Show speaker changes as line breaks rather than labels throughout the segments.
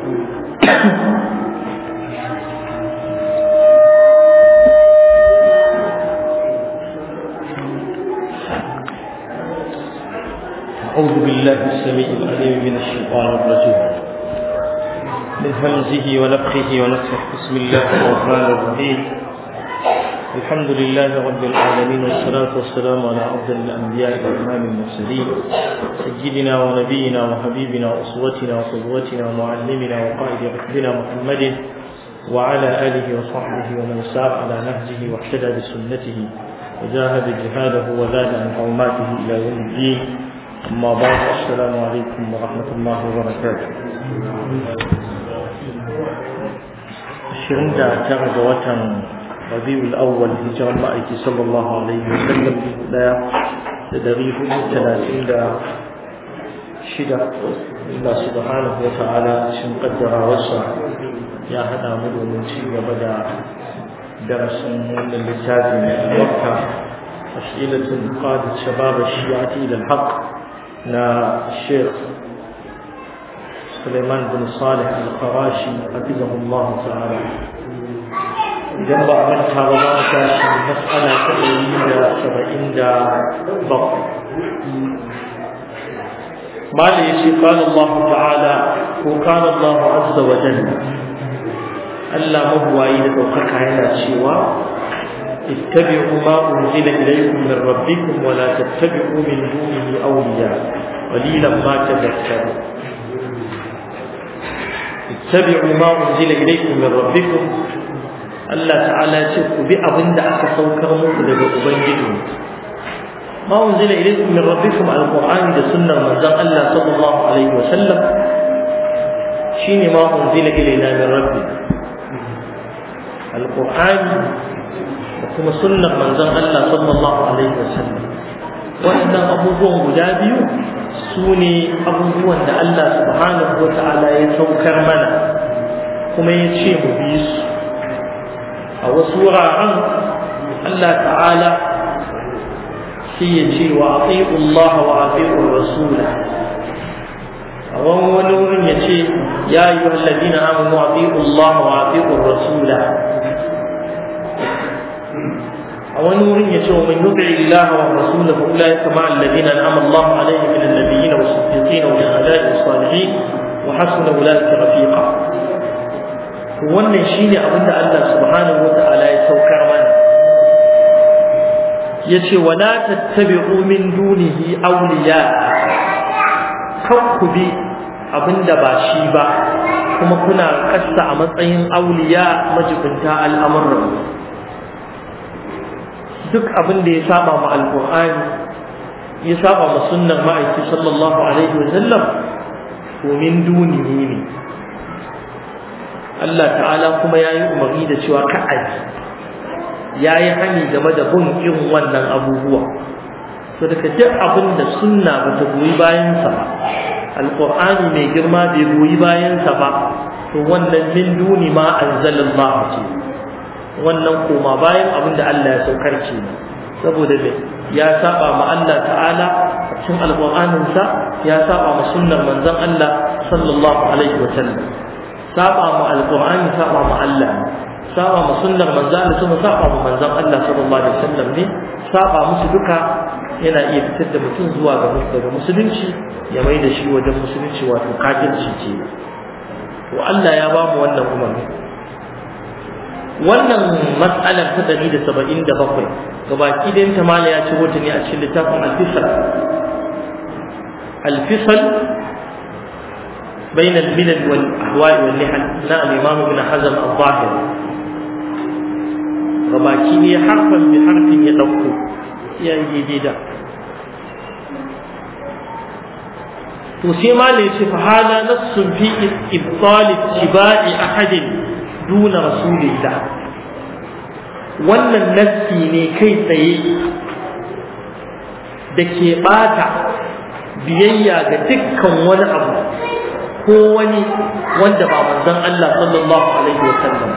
أعوذ بالله السميع العليم من الشيطان الرجيم من همزه ونفخه ونفخه بسم الله الرحمن الرحيم الحمد لله رب العالمين والصلاة والسلام على أفضل الأنبياء وإمام المرسلين سيدنا ونبينا وحبيبنا وأسوتنا وقدوتنا ومعلمنا وقائد ركبنا محمد وعلى آله وصحبه ومن سار على نهجه واهتدى بسنته وجاهد جهاده وزاد عن حرماته إلى يوم الدين أما بعد السلام عليكم ورحمة الله وبركاته شرين دا تغد وطن ربيع الأول هجرة المائك صلى الله عليه وسلم لا تدريه ثلاثين دا شدة الله سبحانه وتعالى شن قدر وسع يا هذا مدو من شيء بدأ درس من اللسان من الوقت أسئلة قادت شباب الشيعة إلى الحق na Sheikh Suleiman bin Salih al-Qarashi hafizahullah ta'ala idan ba a manta ba za mu tashi mas'ala ta ɗari da saba'in da bakwai mala ya ce qala Allah ta'ala ko qala Allah azza wa jalla Allah mabuwayi da ɗaukaka yana cewa اتبعوا ما أنزل إليكم من ربكم ولا تتبعوا من دونه أولياء قليلا ما تذكرون اتبعوا ما أنزل إليكم من ربكم الله تعالى شوفوا بأبن دعك سوكر مطلب أبنجدون ما أنزل إليكم من ربكم على القرآن ده سنة من الله صلى الله عليه وسلم شيني ما أنزل إلينا من ربنا القرآن da kuma sunnar manzon Allah sallallahu alaihi wasallam wannan abubuwan guda biyu su ne abubuwan da Allah subhanahu wa ta'ala ya saukar mana kuma ya ce mu bi su a wasu wuraren Allah ta'ala sai ya ce wa ati'u Allah wa ati'u rasula a wani wani wurin ya ce ya yi wa ladina amanu ati'u Allah wa ati'u rasula ونور يشوف من يطع الله ورسوله اولئك مع الذين انعم الله عليهم من النبيين والصديقين والشهداء والصالحين وحسن اولئك رفيقا wannan shine abin da Allah subhanahu wata'ala ya saukar mana yace wala tattabi'u min dunihi awliya bi abinda ba shi ba kuma kuna kasta a matsayin auliya majibinta al'amuran duk abin da ya saba ma alqur'ani ya saba ma sunnar ma'aiki sallallahu alaihi wa sallam to min dunihi ne Allah ta'ala kuma ya yi umarni da cewa ka'aji ya yi hani game da bin irin wannan abubuwa to daga duk abin da sunna ba ta goyi bayansa ba alqur'ani mai girma bai goyi bayansa ba to wannan min duni ma anzalallahu ce wannan koma bayan abin da Allah ya saukar ke saboda me ya saba ma Allah ta'ala a cikin alƙur'anin sa ya saba ma sunnar manzon Allah sallallahu alaihi wa sallam saba ma alƙur'ani saba ma Allah saba ma sunnar manzon Allah kuma saba ma manzon Allah sallallahu alaihi wa sallam ne saba musu duka yana iya fitar da mutum zuwa ga daga musulunci ya mai da shi wajen musulunci wato kafirci ce to Allah ya ba mu wannan umarni wannan matsalar ta ɗari da saba'in da bakwai gabaki ɗayan ta mala ya ci wata ne a cikin littafin alfisal alfisal بين الملل والأهواء والنحل نا الإمام ابن حزم الظاهر gabaki ne harfan bi harfin ya ɗauko ya yi daidai da to sai ma ne ce fa hada nassun fi ibtal tibai ahadin duna rasulillah wannan nassi ne kai tsaye da ke bata biyayya ga dukkan wani abu ko wani wanda ba manzon Allah sallallahu alaihi wa sallam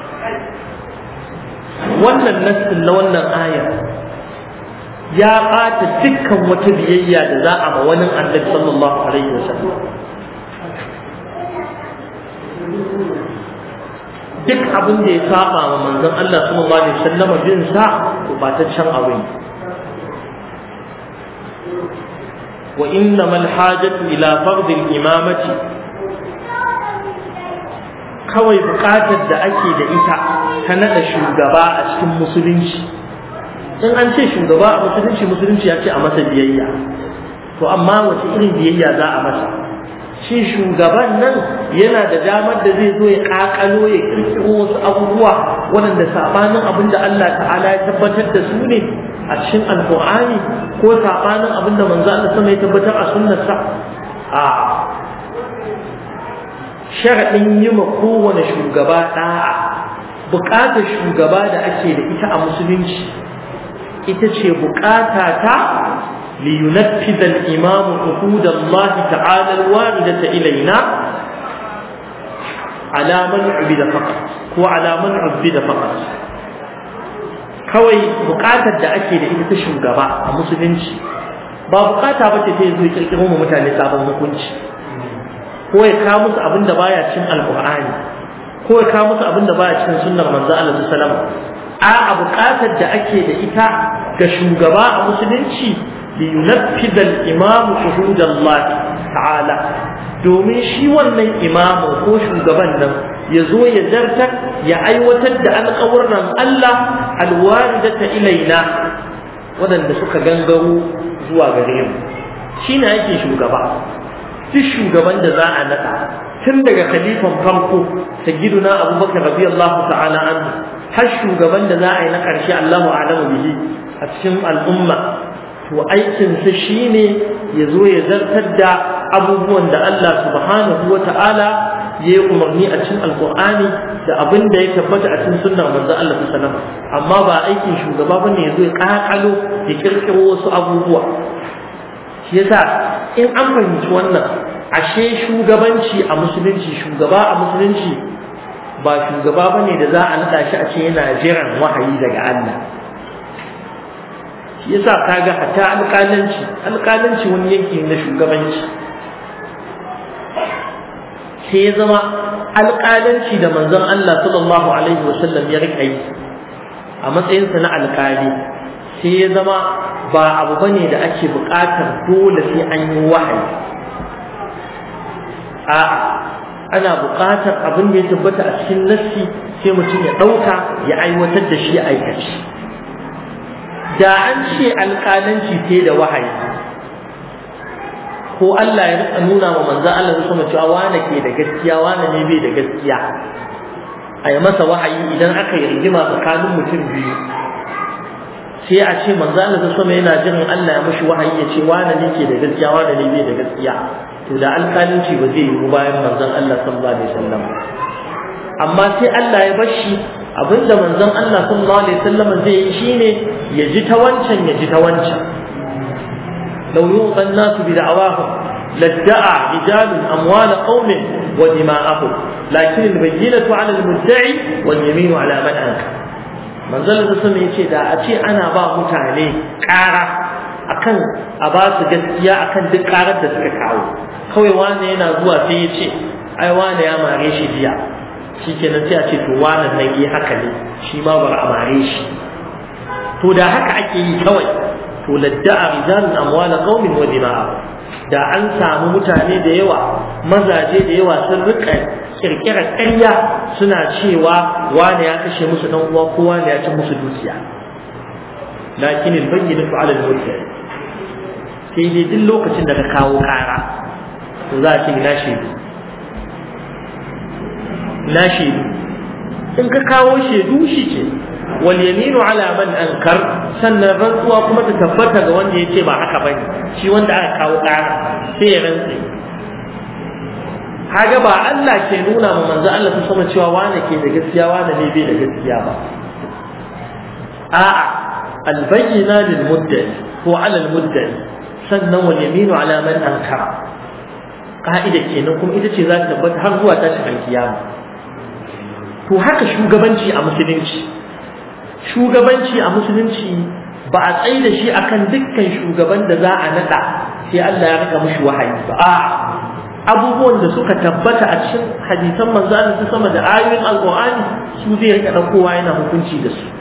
wannan nassin na wannan aya ya bata dukkan wata biyayya da za a ma wani annabi sallallahu alaihi wa sallam duk abin da ya saba wa manzon Allah sallallahu alaihi wasallam bin sa to ba ta can abu ne wa innamal hajatu ila fard al-imamati kawai bukatar da ake da ita ta nada shugaba a cikin musulunci in an ce shugaba a musulunci musulunci ya ce a masa biyayya to amma wace irin biyayya za a masa shi shugaban nan yana da damar da zai zo ya kakalo ya kirkiro wasu abubuwa waɗanda sabanin abin da Allah ta'ala ya tabbatar da su ne a cikin alƙur'ani ko sabanin abin da manzo Allah sama ya tabbatar a sunnarsa a sharaɗin yi ma kowane shugaba ɗa'a buƙatar shugaba da ake da ita a musulunci ita ce buƙata ta لينفذ الإمام عهود الله تعالى الواردة إلينا على من عبد فقط وعلى من عبد فقط kawai bukatar da ake da ita ta shugaba a musulunci ba bukata ba ce ta zo kirkiro mu mutane sabon hukunci ko ya kawo musu abin da baya cin alqur'ani ko ya kawo musu abin da baya cin sunnar manzo Allah sallallahu alaihi wasallam a bukatar da ake da ita ga shugaba a musulunci لينفذ الإمام حدود الله تعالى domin shi wannan imamin ko shugaban nan ya zo ya zartar ya aiwatar da alƙawurran Allah alwaridata ilaina waɗanda suka gangaro zuwa gare mu shi ne ake shugaba duk shugaban da za a naɗa tun daga khalifan farko sayyiduna abubakar radiyallahu ta'ala anhu har shugaban da za a yi na ƙarshe Allahu a'lamu bihi a cikin al'umma to aikinsa shine ya zo ya zartar da abubuwan da Allah subhanahu wa ta'ala ya yi umarni a cikin alkur'ani da abin da ya tabbata a cikin sunnar manzo Allah sallallahu amma ba aikin shugaba bane ya zo ya kakalo ya kirkiro wasu abubuwa shi yasa in an fahimci wannan ashe shugabanci a musulunci shugaba a musulunci ba shugaba bane da za a nada shi a ce yana jiran wahayi daga Allah yasa kaga hatta alƙalanci alƙalanci wani yanki na shugabanci sai ya zama alƙalanci da manzon Allah sallallahu alaihi wasallam ya rika yi a matsayinsa na alƙali sai ya zama ba abu bane da ake buƙatar dole sai an yi wahayi a'a ana buƙatar abin da ya tabbata a cikin nassi sai mutum ya ɗauka ya aiwatar da shi aikaci da an ce alƙalanci sai da wahayi ko Allah ya rika nuna wa manzo Allah ya sama cewa wane ke da gaskiya wane ne bai da gaskiya a yi masa wahayi idan aka yi rigima tsakanin mutum biyu sai a ce manzo Allah ya sama yana jiran Allah ya mishi wahayi ya ce wane ne ke da gaskiya wane ne bai da gaskiya to da alƙalanci ba zai yi bayan manzon Allah sallallahu alaihi wasallam amma sai Allah ya bar shi abinda manzon Allah sallallahu alaihi wasallam zai yi shine ya ji ta wancan ya ji ta wancan law yuqa an-nasu bi da'awahum ladda'a rijalun amwal qaumin wa dima'ahum lakin al-bayyinatu 'ala al-mudda'i wal yaminu 'ala man anka manzon Allah sallallahu yace da a ce ana ba mutane ƙara akan a ba su gaskiya akan duk ƙarar da suka kawo kawai wani yana zuwa sai ya ce ai wani ya mare shi jiya shi kenan sai a ce to wannan nan yi haka ne shi ma bar a mare shi to da haka ake yi kawai to ladda'a rijalun amwala qaumin wa dima'a da an samu mutane da yawa mazaje da yawa sun rika kirkirar ƙarya suna cewa wani ya kashe musu dan uwa ko wani ya ci musu dukiya lakin albayyinatu 'ala al-mudda'i sai dai duk lokacin da ka kawo ƙara to za a ce ina shaidu na shaidu in ka kawo shaidu shi ce wal yaminu ala man ankar sannan rantsuwa kuma ta tabbata ga wanda yace ba haka bane shi wanda aka kawo ƙara sai ya rantse kaga ba Allah ke nuna ma manzo Allah ta sama cewa wane ke da gaskiya wane ne bai da gaskiya ba a'a albayyina lil muddai ko ala al muddai sannan wal yaminu ala man ankara ka'ida kenan kuma ita ce za ta tabbata har zuwa tashin alkiyama to haka shugabanci a musulunci shugabanci a musulunci ba a tsaye da shi akan dukkan shugaban da za a nada sai Allah ya rika mushi wahayi ba a abubuwan da suka tabbata a cikin hadisan manzo Allah sama da ayoyin alqur'ani su zai rika daukowa yana hukunci da su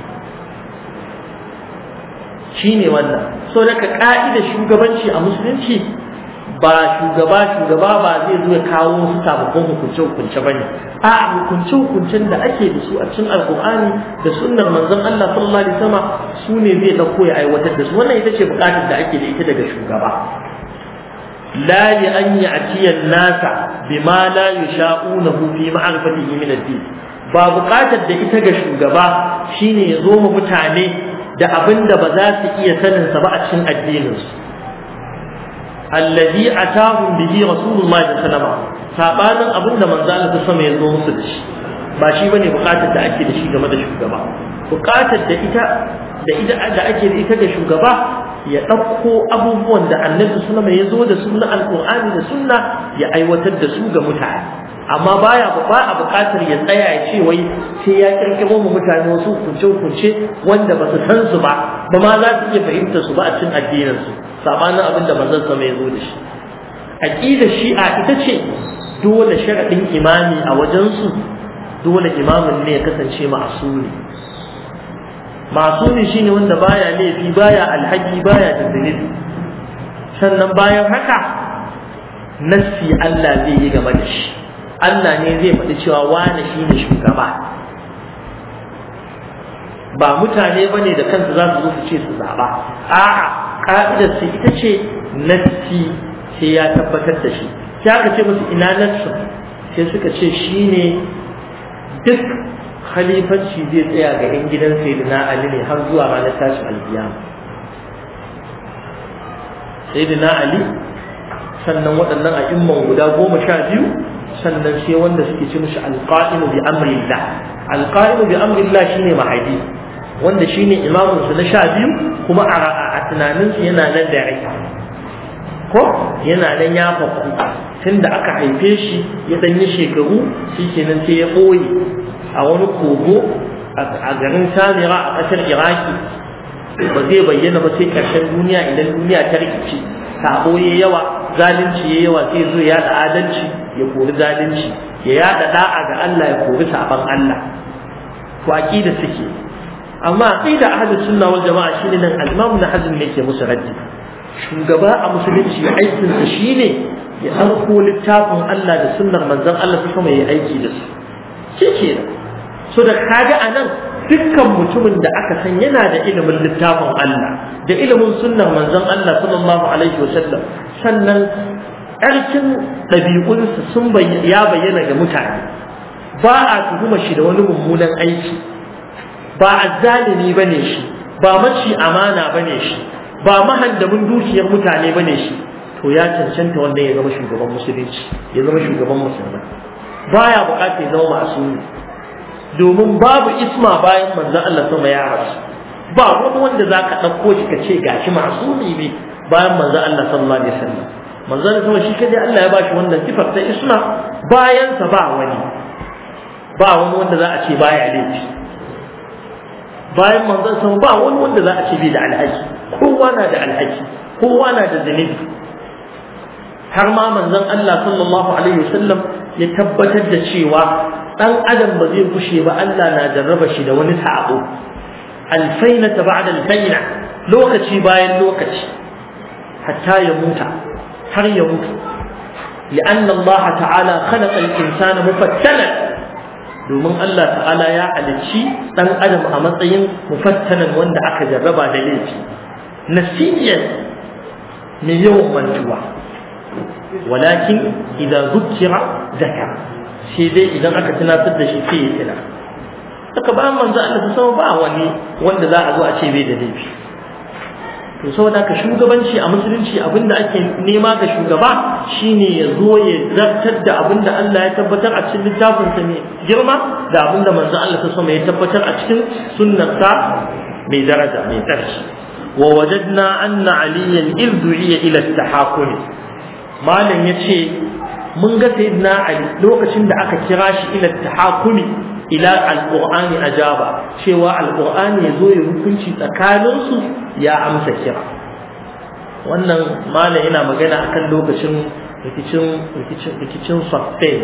shine wannan so daga ka'idar shugabanci a musulunci ba shugaba shugaba ba zai zo ya kawo wasu sababbin hukunce hukunce bane a hukunce hukuncen da ake da su a cikin alqur'ani da sunnar manzon Allah sallallahu alaihi wasallam su ne zai dauko ya aiwatar da su wannan ita ce bukatar da ake da ita daga shugaba لا لأن يأتي الناس بما لا يشاءونه في معرفته من الدين ba buƙatar da ita ga shugaba shine ya zo mu mutane da abin da ba za su iya sanin sa ba a cikin addininsu allazi atahum bihi rasulullahi sallallahu alaihi wasallam sabanin abin da manzo Allah ta sama ya zo musu da shi ba shi bane buƙatar da ake da shi game da shugaba buƙatar da ita da ita da ake da ita ga shugaba ya ɗauko abubuwan da annabi sallama ya zo da su na alƙur'ani da sunna ya aiwatar da su ga mutane amma baya ba a buƙatar ya tsaya ya ce wai sai ya kirkiro mu mutane wasu hukunce hukunce wanda ba su san su ba ba ma za su iya fahimtar su ba a cikin addinin su sabanin abin da manzon sama ya zo da shi aqidar shi'a ita ce dole sharadin imami a wajen su dole imamin ne ya kasance ma'asuri masumi shine wanda baya laifi baya alhaki baya da zunubi sannan bayan haka nassi Allah zai yi game da shi Allah ne zai faɗi cewa wane shine shugaba ba mutane bane da kansu za su zo su ce su zaɓa a'a ka'idar su ita ce nassi sai ya tabbatar da shi sai aka ce musu ina nassi sai suka ce shine duk khalifanci zai tsaya ga 'yan gidan sayyidina Ali ne har zuwa ranar tashin alkiyama sayyidina Ali sannan waɗannan a'imman guda goma sha biyu sannan sai wanda suke ce mishi alqa'imu bi amrillah alqa'imu bi amrillah shine mahadi wanda shine imamun su na sha biyu kuma a tunanin su yana nan da rai ko yana nan ya faku tunda aka haife shi ya danyi shekaru shikenan sai ya ɓoye a wani kogo a garin samira a ƙasar iraki ba zai bayyana ba sai ƙarshen duniya idan duniya ta rikici sabo ya yawa zalunci ya yawa sai zo ya da adalci ya kori zalunci ya yada da'a ga Allah ya kori saban Allah to aqida suke amma aqida ahlus sunna wal jama'a shine nan al-imam na hazm ne ke musu raddi shugaba a musulunci aikin sa shine ya ɗauko littafin Allah da sunnar manzon Allah su kuma ya aiki da su shi kenan so da kaga a nan dukkan mutumin da aka san yana da ilimin littafin Allah da ilimin sunnan manzon Allah sallallahu alaihi wa sallam sannan ƙarfin ɗabi'unsa sun ya bayyana ga mutane ba a tuhuma shi da wani mummunan aiki ba azzalimi bane shi ba maci amana bane shi ba mahandamin dukiyar mutane bane shi to ya cancanta wanda ya zama shugaban musulunci ya zama shugaban musulmai baya bukatar ya zama masumi domin babu isma bayan manzon Allah sama ya rasu ba wani wanda zaka ɗauko shi ka ce gashi masumi ne bayan manzon Allah sallallahu alaihi wasallam manzon sama shi kadai Allah ya bashi wannan sifar ta isma bayan sa ba wani ba wani wanda za a ce baya laifi bayan manzon sama ba wani wanda za a ce bai da alhaki kowa na da alhaki kowa na da zunubi har ma manzon Allah sallallahu alaihi wasallam ya tabbatar da cewa dan adam ba zai kushe ba Allah na jarraba shi da wani sabo alfaina ba'da alfaina lokaci bayan lokaci hatta ya muta har ya mutu لأن الله تعالى خلق الإنسان مفتنا domin Allah ta'ala ya halicci ɗan adam a matsayin mufattanan wanda aka jarraba da laifi nasiyan mai yawan mantuwa walakin idan zukira zakara sai dai idan aka tunatar da shi sai ya tuna saka ba manzo Allah ta sama ba wani wanda za a zo a ce bai da laifi to saboda ka shugabanci a musulunci abinda ake nema ga shugaba shine ya zo ya zartar da abinda Allah ya tabbatar a cikin littafin sa mai girma da abinda manzo Allah ta sama ya tabbatar a cikin sunnarsa mai daraja mai tsarki wa wajadna anna aliyan iz du'iya ila at-tahakum malam yace mun ga sayyidina ali lokacin da aka kira shi ila at-tahakumi ila alqur'ani ajaba cewa alqur'ani yazo ya hukunci tsakanin su ya amsa kira wannan malam yana magana akan lokacin rikicin rikicin rikicin Saffin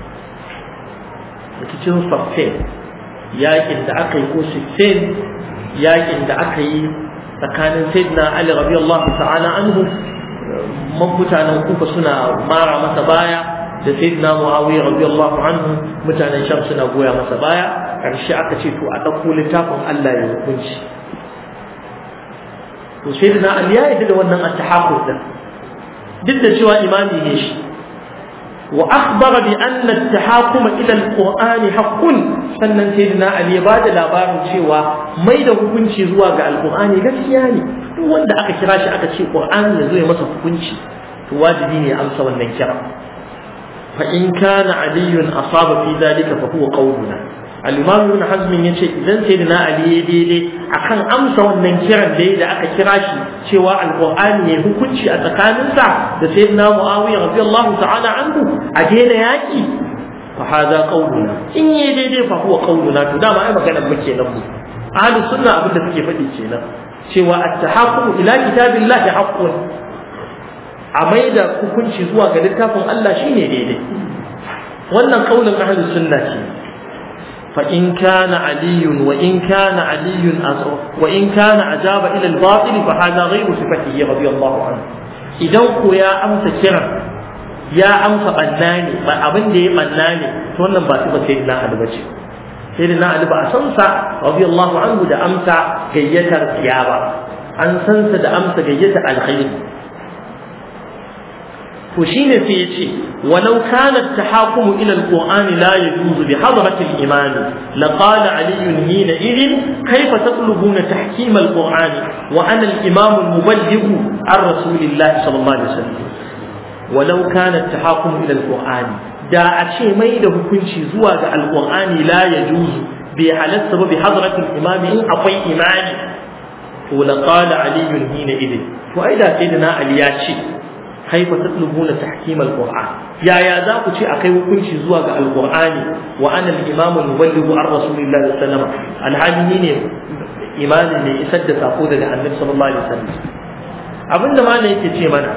rikicin Saffin yakin da aka yi ko Siffin yakin da aka yi tsakanin Sayyidina Ali radiyallahu ta'ala anhu mutanen kufa suna mara masa baya da sayyidina muawiya radiyallahu anhu mutanen sham suna goya masa baya karshe aka ce to a dauko littafin Allah ya hukunci to sayyidina ali ya yi da wannan at-tahaqqud din duk da cewa imami ne shi wa akhbara bi anna at-tahaqqum ila al-qur'ani haqqun sannan sayyidina ali ya bada labarin cewa mai da hukunci zuwa ga al-qur'ani gaskiya ne duk wanda aka kira shi aka ce qur'ani ya zo ya masa hukunci to wajibi ne amsa wannan kira fa in kana aliyun asaba fi dalika fa huwa qawluna al-imam ibn hazm yace idan sayyidina ali ya daidai akan amsa wannan kiran da da aka kira shi cewa al-qur'ani ya hukunci a tsakaninsa da sayyidina muawiya radiyallahu ta'ala anhu a daina yaki fa hada qawluna in ya daidai fa huwa qawluna to dama ai magana muke nan mu ahlus sunna abinda suke faɗi kenan cewa at-tahakkum ila kitabillahi haqqun a mai da hukunci zuwa ga littafin Allah shine daidai wannan kaulin ahlus sunna ce fa in kana aliyun wa in kana aliyun wa in kana ajaba ila al-batil fa hada ghayru sifatihi radiyallahu anhu idan ko ya amsa kiran ya amsa banna ne ba abin da ya banna ne to wannan ba sifa sai na Ali bace sai da na Ali ba a san sa radiyallahu anhu da amsa gayyatar ba an san sa da amsa gayyatar alkhairi to shine sai ya ce walau kana at-tahakum ila al-qur'an la yajuz bi hadrat al-imam la qala ali hina idin kayfa tatlubuna tahkim al-qur'an wa ana al-imam al-muballigh an rasulillah sallallahu alaihi wasallam walau kana at-tahakum ila al-qur'an da a ce mai da hukunci zuwa ga al-qur'ani la yajuz bi halatta bi hadrat al-imam in akwai imani to la qala ali hina idin to ai da sayyidina ali ya ce كيف تطلبون تحكيم القرآن يا يا ذاك شيء أكي وكنش زواج القرآن وأنا الإمام المبلغ عن رسول الله صلى الله عليه وسلم الحالي مين إيمان اللي يسد تقود النبي صلى الله عليه وسلم abinda ma ne yake ce mana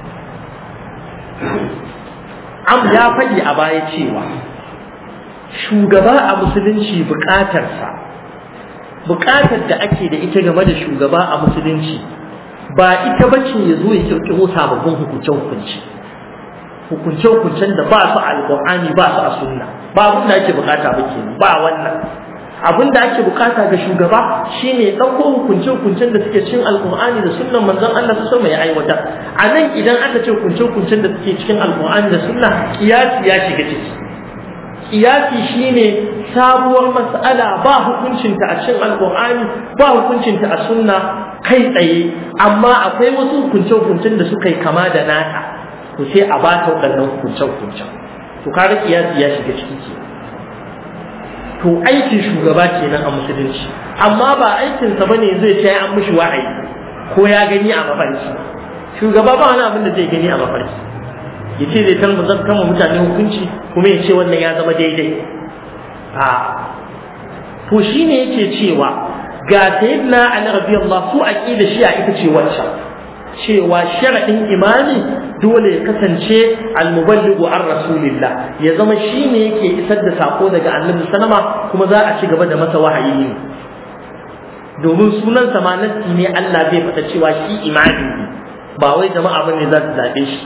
am ya faɗi a baya cewa shugaba a musulunci buƙatarsa buƙatar da ake da ita game da shugaba a musulunci ba ita bace ya zo ya kirkiro sababbin hukunce-hukunce hukunce-hukuncen da ba su a alƙur'ani ba su a sunna ba abin da ake bukata ba kenan ba wannan abin da ake bukata ga shugaba shine ya ɗauko hukunce-hukuncen da suke cikin alƙur'ani da sunnan manzon Allah su sama ya aiwatar a nan idan aka ce hukunce-hukuncen da suke cikin alƙur'ani da sunna kiyasi ya shiga ciki kiyasi shine sabuwar mas'ala ba hukuncinta a cikin alƙur'ani ba hukuncinta a sunna kai tsaye amma akwai wasu hukunce-hukuncen da suka yi kama da nata to sai a ba ta waɗannan hukunce-hukuncen to kaga kiyasi ya shiga ciki ke to aikin shugaba kenan a musulunci amma ba aikinsa bane zai ce an mishi wa'ayi ko ya gani a mafarki shugaba ba wani abin da zai gani a mafarki ya ce zai talma zan kama mutane hukunci kuma ya ce wannan ya zama daidai a to shine yake cewa ga sayyidina Ali radiyallahu su aqida shi a ita ce wacce cewa sharadin imani dole ya kasance al-muballighu an rasulillah ya zama shine yake isar da sako daga annabi sallama kuma za a ci gaba da masa wahayi ne domin sunan sa ma nassi ne Allah zai faɗa cewa shi imani ne ba wai jama'a bane za su zabe shi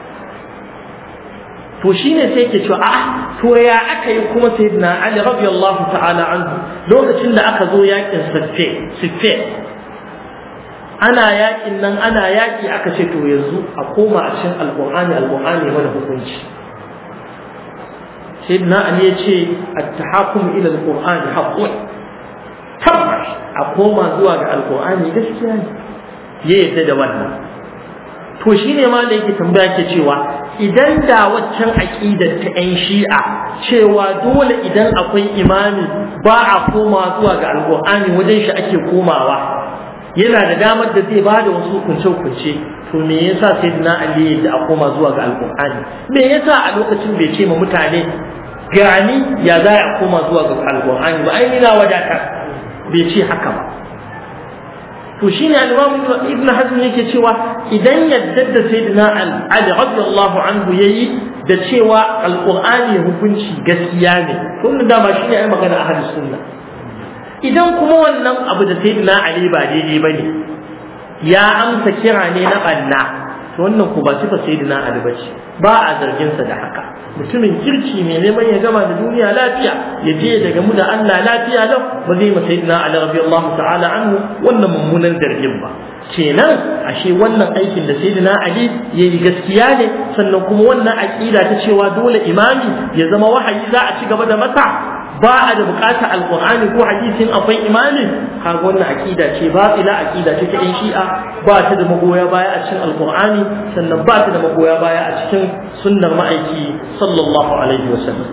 to shine sai yake cewa a'a to ya aka yi kuma sayyidina Ali radiyallahu ta'ala anhu lokacin da aka zo yakin siffe siffe ana yakin nan ana yaki aka ce to yanzu a koma a cikin alqur'ani alqur'ani mana hukunci sayyidina Ali ya ce at-tahakum ila alqur'ani haqqun tabbas a koma zuwa ga alqur'ani gaskiya ne ya yadda da wannan to shine ma da yake tambaya ke cewa idan da waccan aƙidar ta 'yan shi'a cewa dole idan akwai imami ba a koma zuwa ga alƙur'ani wajen shi ake komawa yana da damar da zai bada wasu hukunce-hukunce to me yasa sai na ali da a koma zuwa ga alƙur'ani me yasa a lokacin bai ce ma mutane gani ya za a koma zuwa ga alƙur'ani ba ai na wadatar bai ce haka ba to to shine al-Imam Ibn Hazm yake cewa idan yadda da Sayyidina Ali radiyallahu anhu yayi da cewa alqur'ani hukunci gaskiya ne to da ba shine ai magana ahlus sunna idan kuma wannan abu da Sayyidina Ali ba daidai bane ya amsa kira ne na banna to wannan ku ba sifa Sayyidina Ali bace ba a zargin sa da haka mutumin kirki mai neman ya gama da duniya lafiya ya je daga mu da Allah lafiya lau ba zai ma sayyidina Ali radiyallahu ta'ala anhu wannan mummunan zargin ba kenan ashe wannan aikin da sayyidina Ali yayi gaskiya ne sannan kuma wannan aqida ta cewa dole imami ya zama wahayi za a ci gaba da masa ba a da bukatar alqur'ani ko hadisin akwai imami kaga wannan aqida ce ba ila aqida ce ta shi'a ba ta da magoya baya a cikin alqur'ani sannan ba ta da magoya baya a cikin sunnar ma'aiki sallallahu alaihi wasallam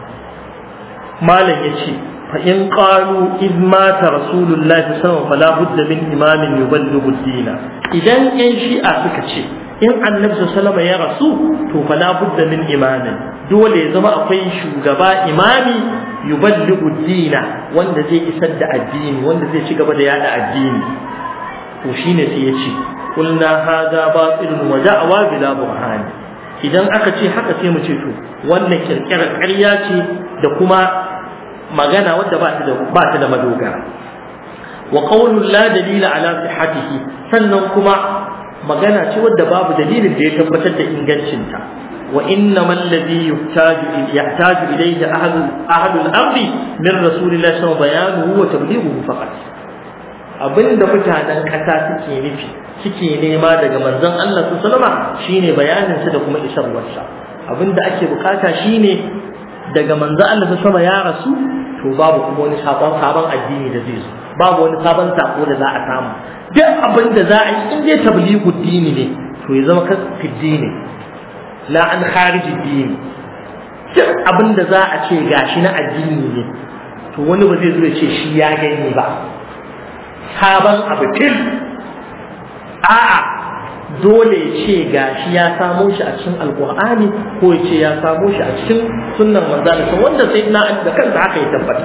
malam yace fa in qalu id mata rasulullahi sallallahu alaihi wasallam fala budda min imamin yuballighu ad-din idan yan shi'a suka ce in annabi sallallahu ya rasu to fala budda min imamin dole ya zama akwai shugaba imami yuballighu ad-din wanda zai isar da addini wanda zai ci gaba da yada addini to shine sai ya ce qulna hadha batilun wa da'wa bila burhan idan aka ce haka sai mu ce to wannan kirkirar ƙarya ce da kuma magana wadda ba ta da ba ta da madogara wa qawlu la dalila ala sihhatihi sannan kuma magana ce wadda babu dalilin da ya tabbatar da ingancinta wa innama alladhi yuhtaju yahtaju ilayhi ahadu ahadu al-ardi min rasulillahi sallallahu alaihi wasallam bayanuhu wa tablighuhu faqat abinda mutanen kasa suke nufi suke nema daga manzon Allah sallallahu alaihi shine bayanin sa da kuma isarwarsa abinda ake bukata shine daga manzon Allah sallallahu ya rasu to babu kuma wani sabon sabon addini da zai zo babu wani sabon sako da za a samu duk abin da za a yi in dai tablighu dini ne to ya zama kan dini la an khariji dini duk abin da za a ce gashi na addini ne to wani ba zai zo ya ce shi ya gani ba sabon abu fil a'a dole ya ce gashi ya samo shi a cikin alkur'ani ko ya ce ya samo shi a cikin sunnan manzalisa wanda sai na da kansa haka ya tabbata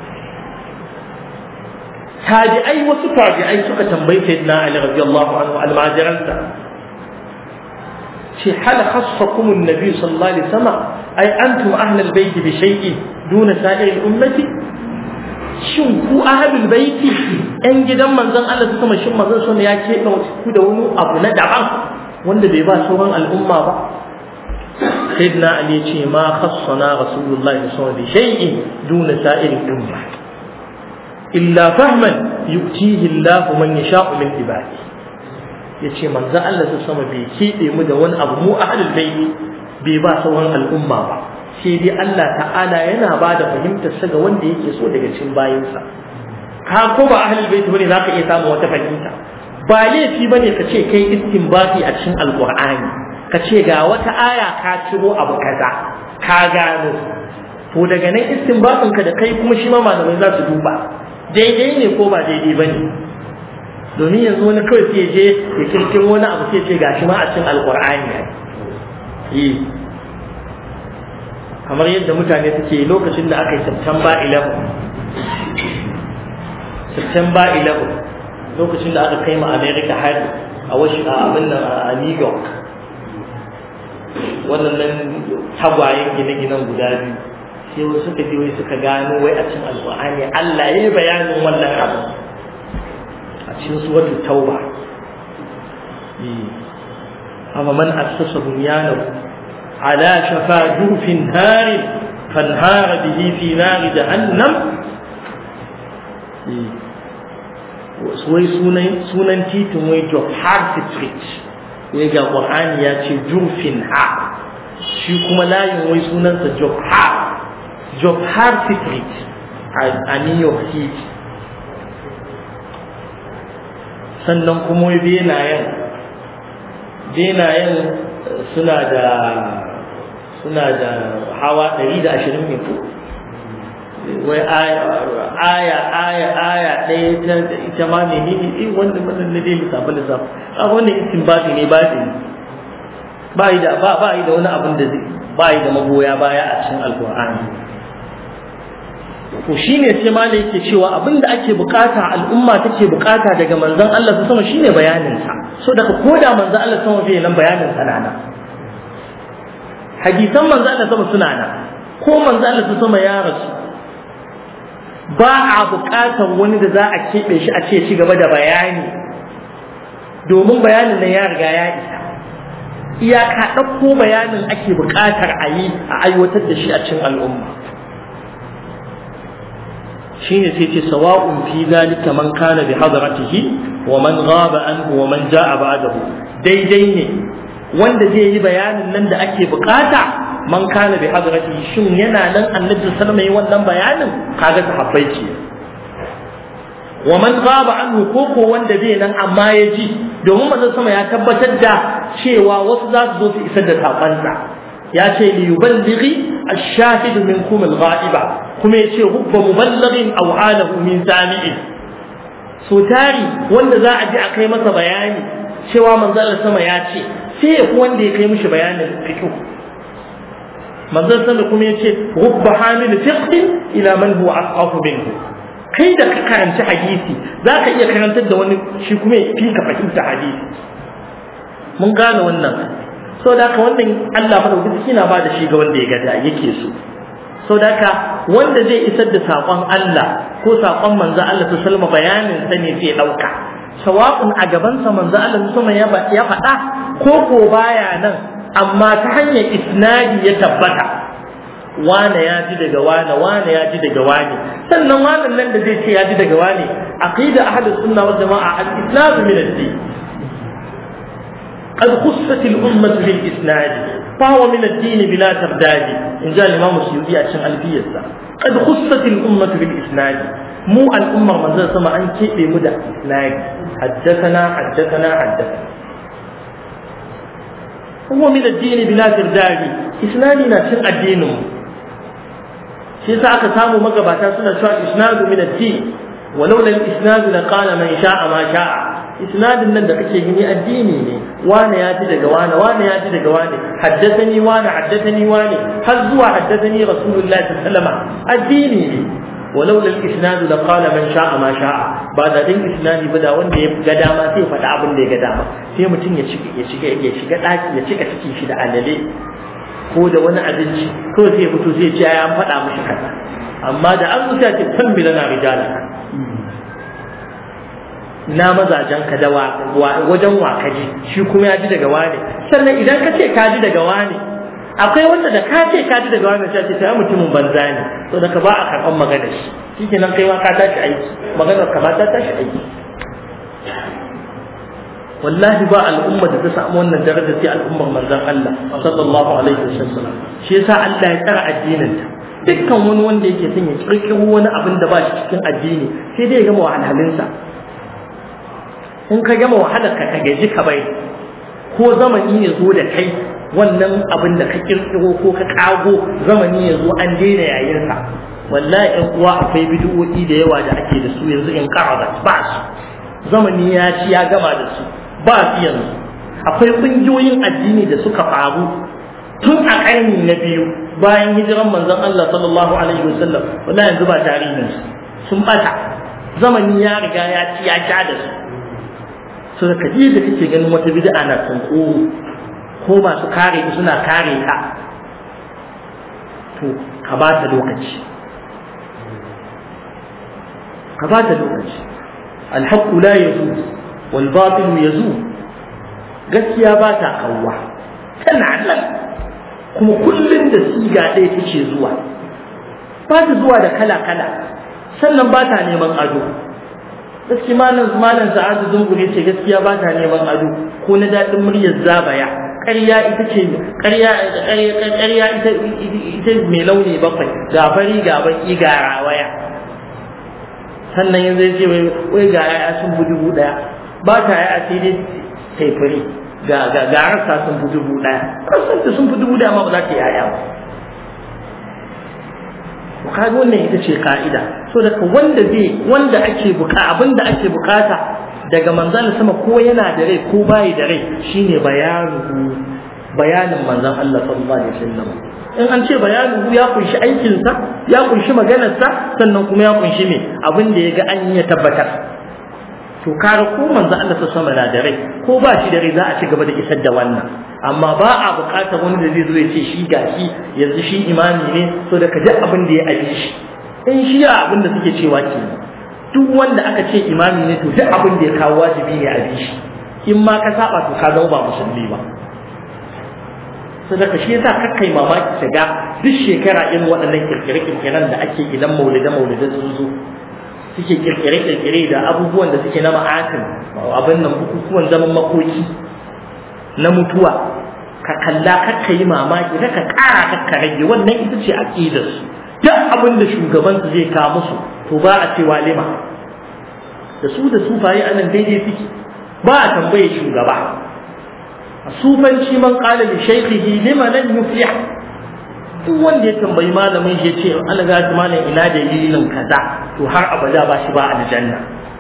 tabi'ai wasu tabi'ai suka tambayi sayyidina ali radiyallahu anhu almajiransa ce hal khassakum an-nabi sallallahu alaihi wasallam ay antum ahlul bayt bi shay'in duna sa'ir ummati shin ku ahlul baiti yan gidan manzon Allah su kuma shin manzon sun ya keɓe ku da wani abu na daban wanda bai ba sauran al'umma ba sayyidina ali ce ma khassana rasulullahi sallallahu alaihi wasallam bi shay'in duna sa'ir umma illa fahman yu'tihi Allah man yasha'u min ibadi yace manzon Allah su sama bai keɓe mu da wani abu mu ahlul baiti bai ba sauran al'umma ba sai dai Allah ta'ala yana ba da fahimtar sa ga wanda yake so daga cikin bayinsa ka ko ba ahlul bait bane zaka iya samu wata fahimta ba laifi bane ka ce kai istinbati a cikin alqur'ani ka ce ga wata aya ka ciro abu kaza ka gano to daga nan istinbatin ka da kai kuma shi ma malamai za su duba daidai ne ko ba daidai bane domin yanzu wani kawai sai je ya kirkiro wani abu sai ce gashi ma a cikin alqur'ani ne kamar yadda mutane suke lokacin da aka yi September 11 September 11 lokacin da aka kai ma America har a wasu a abin nan a New York wannan tagwayen gine-ginen guda biyu sai wasu suka je wai suka gano wai a cikin alƙur'ani Allah ya yi bayanin wannan abu a cikin suratul tauba amma man assasa bunyanahu على شفا جوف نار فانهار به في نار جهنم wai sunan titin wai job hard street wai ga ƙwar'ani ya ce jurfin ha shi kuma layin wai sunansa job hard job hard street a new york city sannan kuma wai benayen benayen suna da suna da hawa ɗari da ashirin ne ko wai aya aya aya aya ɗaya ta ita ma ne ne eh wanda wannan na dai lissafa lissafa a wannan istinbati ne ba ne ba yi da ba ba yi da wani abin da zai ba yi da magoya baya a cikin alqur'ani to shine sai ma da yake cewa abinda ake bukata al'umma take bukata daga manzon Allah su sama shine bayanin sa so daga koda manzon Allah sama bai nan bayanin sa nana hadisan manzon Allah sama suna nan ko manzon Allah su sama ya rasu ba a bukatar wani da za a keɓe shi a ce ci gaba da bayani domin bayanin nan ya riga ya isa iyaka ɗauko bayanin ake buƙatar a yi a aiwatar da shi a cikin al'umma shine sai ce sawa'un fi zalika man kana bi hadratihi wa man ghaba anhu wa man ja'a ba'dahu daidai ne wanda zai yi bayanin nan da ake buƙata man kana bi hadratihi shin yana nan annabi sallallahu alaihi wasallam wannan bayanin kaga sahabbai ce wa man ghaba anhu ko ko wanda bai nan amma ya ji domin manzon sama ya tabbatar da cewa wasu za su zo su isar da sakonsa ya ce li yuballighi ash-shahidu minkum al-ghaiba kuma ya ce hubba muballighin aw alahu min sami'in so tari wanda za a ji a kai masa bayani cewa manzon sama ya ce sai ya wanda ya kai mishi bayanin fiqh manzon sama kuma ya ce hubba hamil fiqh ila man huwa asqafu minhu kai da ka karanci hadisi za ka iya karantar da wani shi kuma ya fi ka fahimta hadisi mun gane wannan so da haka wannan Allah madaukaki na ba da shi ga wanda ya gada yake so so da haka wanda zai isar da saƙon Allah ko saƙon manzo Allah ta salma bayanin sa ne zai ɗauka sawa'un a gabansa manzo Allah ta salma ya faɗa ko ko baya nan amma ta hanyar isnadi ya tabbata wane ya ji daga wane wane ya ji daga wane sannan wannan nan da zai ce ya ji daga wane aqida ahlus sunna wal jamaa al-islam min ad-din قد خصت الأمة بالإسناد فهو من الدين بلا ترداد إن جاء الإمام السيوطي عشان ألفية قد خصت الأمة بالإسناد مو الأمة من ذا سمع أن كيف مدى إسناد حدثنا حدثنا حدثنا هو من الدين بلا ترداد إسنادنا شن الدين shi yasa aka samu magabata suna cewa isnadu min ad-din walau lam isnadu la qala man sha'a ma sha'a isnadin nan da kake gani addini ne wane ya ji daga wane wane ya ji daga wane haddathani wane haddathani wane har zuwa haddathani rasulullahi sallallahu alaihi wasallam addini ne walau lal isnadu la qala man sha'a ma sha'a ba da din isnadi ba da wanda ya ga dama sai faɗa abin da ya ga dama sai mutum ya shiga ya shiga ya shiga daki ya cika cikin shi da alale ko da wani abinci ko sai fito sai ce ya faɗa mishi kaza amma da an zuta ce tambila na rijala na mazajen ka da wajen wakaji shi kuma ya ji daga wane sannan idan ka ce ka ji daga wane akwai wanda da ka ce ka ji daga wane sai ce ta mutumin banza ne to da ka ba a karɓar magana shi shi nan kai ma ka tashi aiki maganar ka ma ta tashi aiki wallahi ba al'umma da ta samu wannan daraja sai al'ummar manzon Allah sallallahu alaihi wasallam shi yasa Allah ya tsara addinin ta dukkan wani wanda yake son ya kirkiro wani abin da ba shi cikin addini sai dai ya gama wahalhalinsa in ka gama wahalar ka gaji ka bai ko zamani ya zo da kai wannan abin da ka kirkiro ko ka kago zamani ya zo an daina yayinsa wallahi ɗan uwa akwai bid'o'i da yawa da ake da su yanzu in qarabat ba su zamani ya ci ya gama da su ba su yanzu akwai ƙungiyoyin addini da suka faru tun a ƙarni na biyu bayan hijiran manzon Allah sallallahu alaihi wasallam wallahi yanzu ba tarihin su sun bata zamani ya riga ya ci ya ja da su so da kaji da kake ganin wata bid'a na tsunkuru ko masu kare ku suna kare ka to ka ba ta lokaci ka ba ta lokaci alhaqqu la yazul wal batil yazul gaskiya ba ta kawwa tana nan kuma kullum da siga ɗaya take zuwa ba ta zuwa da kala-kala sannan ba ta neman ado gaskiya malam malam sa'adu zungure ce gaskiya ba ta neman ado ko na daɗin muryar zabaya ƙarya ita ce ƙarya ƙarya ita ita mai launi bakwai ga fari ga baki ga rawaya sannan yanzu ya ce wai ga yaya sun fi dubu ɗaya ba ta yaya sai dai taifari ga ga ga rasa sun fi dubu ɗaya rasanta sun fi dubu ɗaya ma ba za ta yaya ba kaga wannan ita ce ka'ida so daga wanda zai wanda ake buka abinda ake bukata daga manzon sama ko yana da rai ko bai da rai shine bayanu bayanin manzon Allah sallallahu alaihi wasallam in an ce bayanu ya kunshi aikinsa ya kunshi maganarsa sannan kuma ya kunshi me abin da ya ga an yi tabbatar to kare ko manzo Allah ta sama na da rai ko ba shi da rai za a ci gaba da isar da wannan amma ba a buƙatar wani da zai zo ya ce shi gashi yanzu shi imami ne so da ka ji abin da ya abi shi in shi ya abin da suke cewa ke duk wanda aka ce imami ne to duk abin da ya kawo wajibi ne a bi shi in ma ka saba to ka zama ba musulmi ba sadaka shi yasa kakkai mamaki ta ga duk shekara irin waɗannan kirkire-kirkiren da ake idan maulide-maulide sun zo suke kirkire-kirkire da abubuwan da suke na ma'atin abin nan bukukuwan zaman makoki na mutuwa ka kalla kakka yi mamaki ka ƙara kakka rage wannan ita ce aƙidar su duk abin da shugaban su zai kawo musu to ba a cewa lima da su da sufaye anan daidai suke ba a tambaye shugaba sufanci man qala li shaykhihi lima lan yuflih duk wanda ya tambayi malamin shi yace Allah ga shi malam ina dalilin kaza to har abada ba shi ba aljanna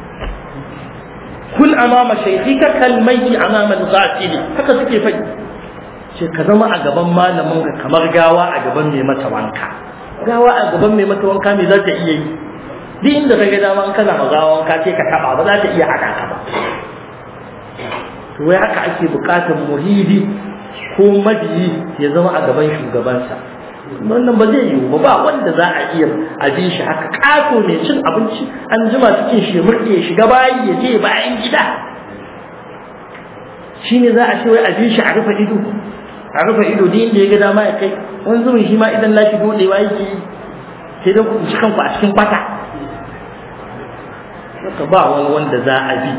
kun amama shaykhika kal mayti amama al-ghasili haka suke faɗi ce ka zama a gaban malamin ka kamar gawa a gaban mai mata wanka gawa a gaban mai mata wanka me za ta iya yi duk inda ka ga dama kana ma gawa wanka sai ka taba ba za ta iya haɗa ka ba to wai haka ake bukatar muhidi ko mabiyi ya zama a gaban shugabansa wannan ba zai yiwu ba ba wanda za a iya abin shi haka kato mai cin abinci an jima cikin shi murɗe shiga bayi ya je bayan gida shi ne za a ce wai abin shi a rufe ido a rufe ido da inda ya ga dama ya kai wani zumin shi ma idan na shi dodewa yake yi sai don ku ci kanku a cikin kwata ba wani wanda za a bi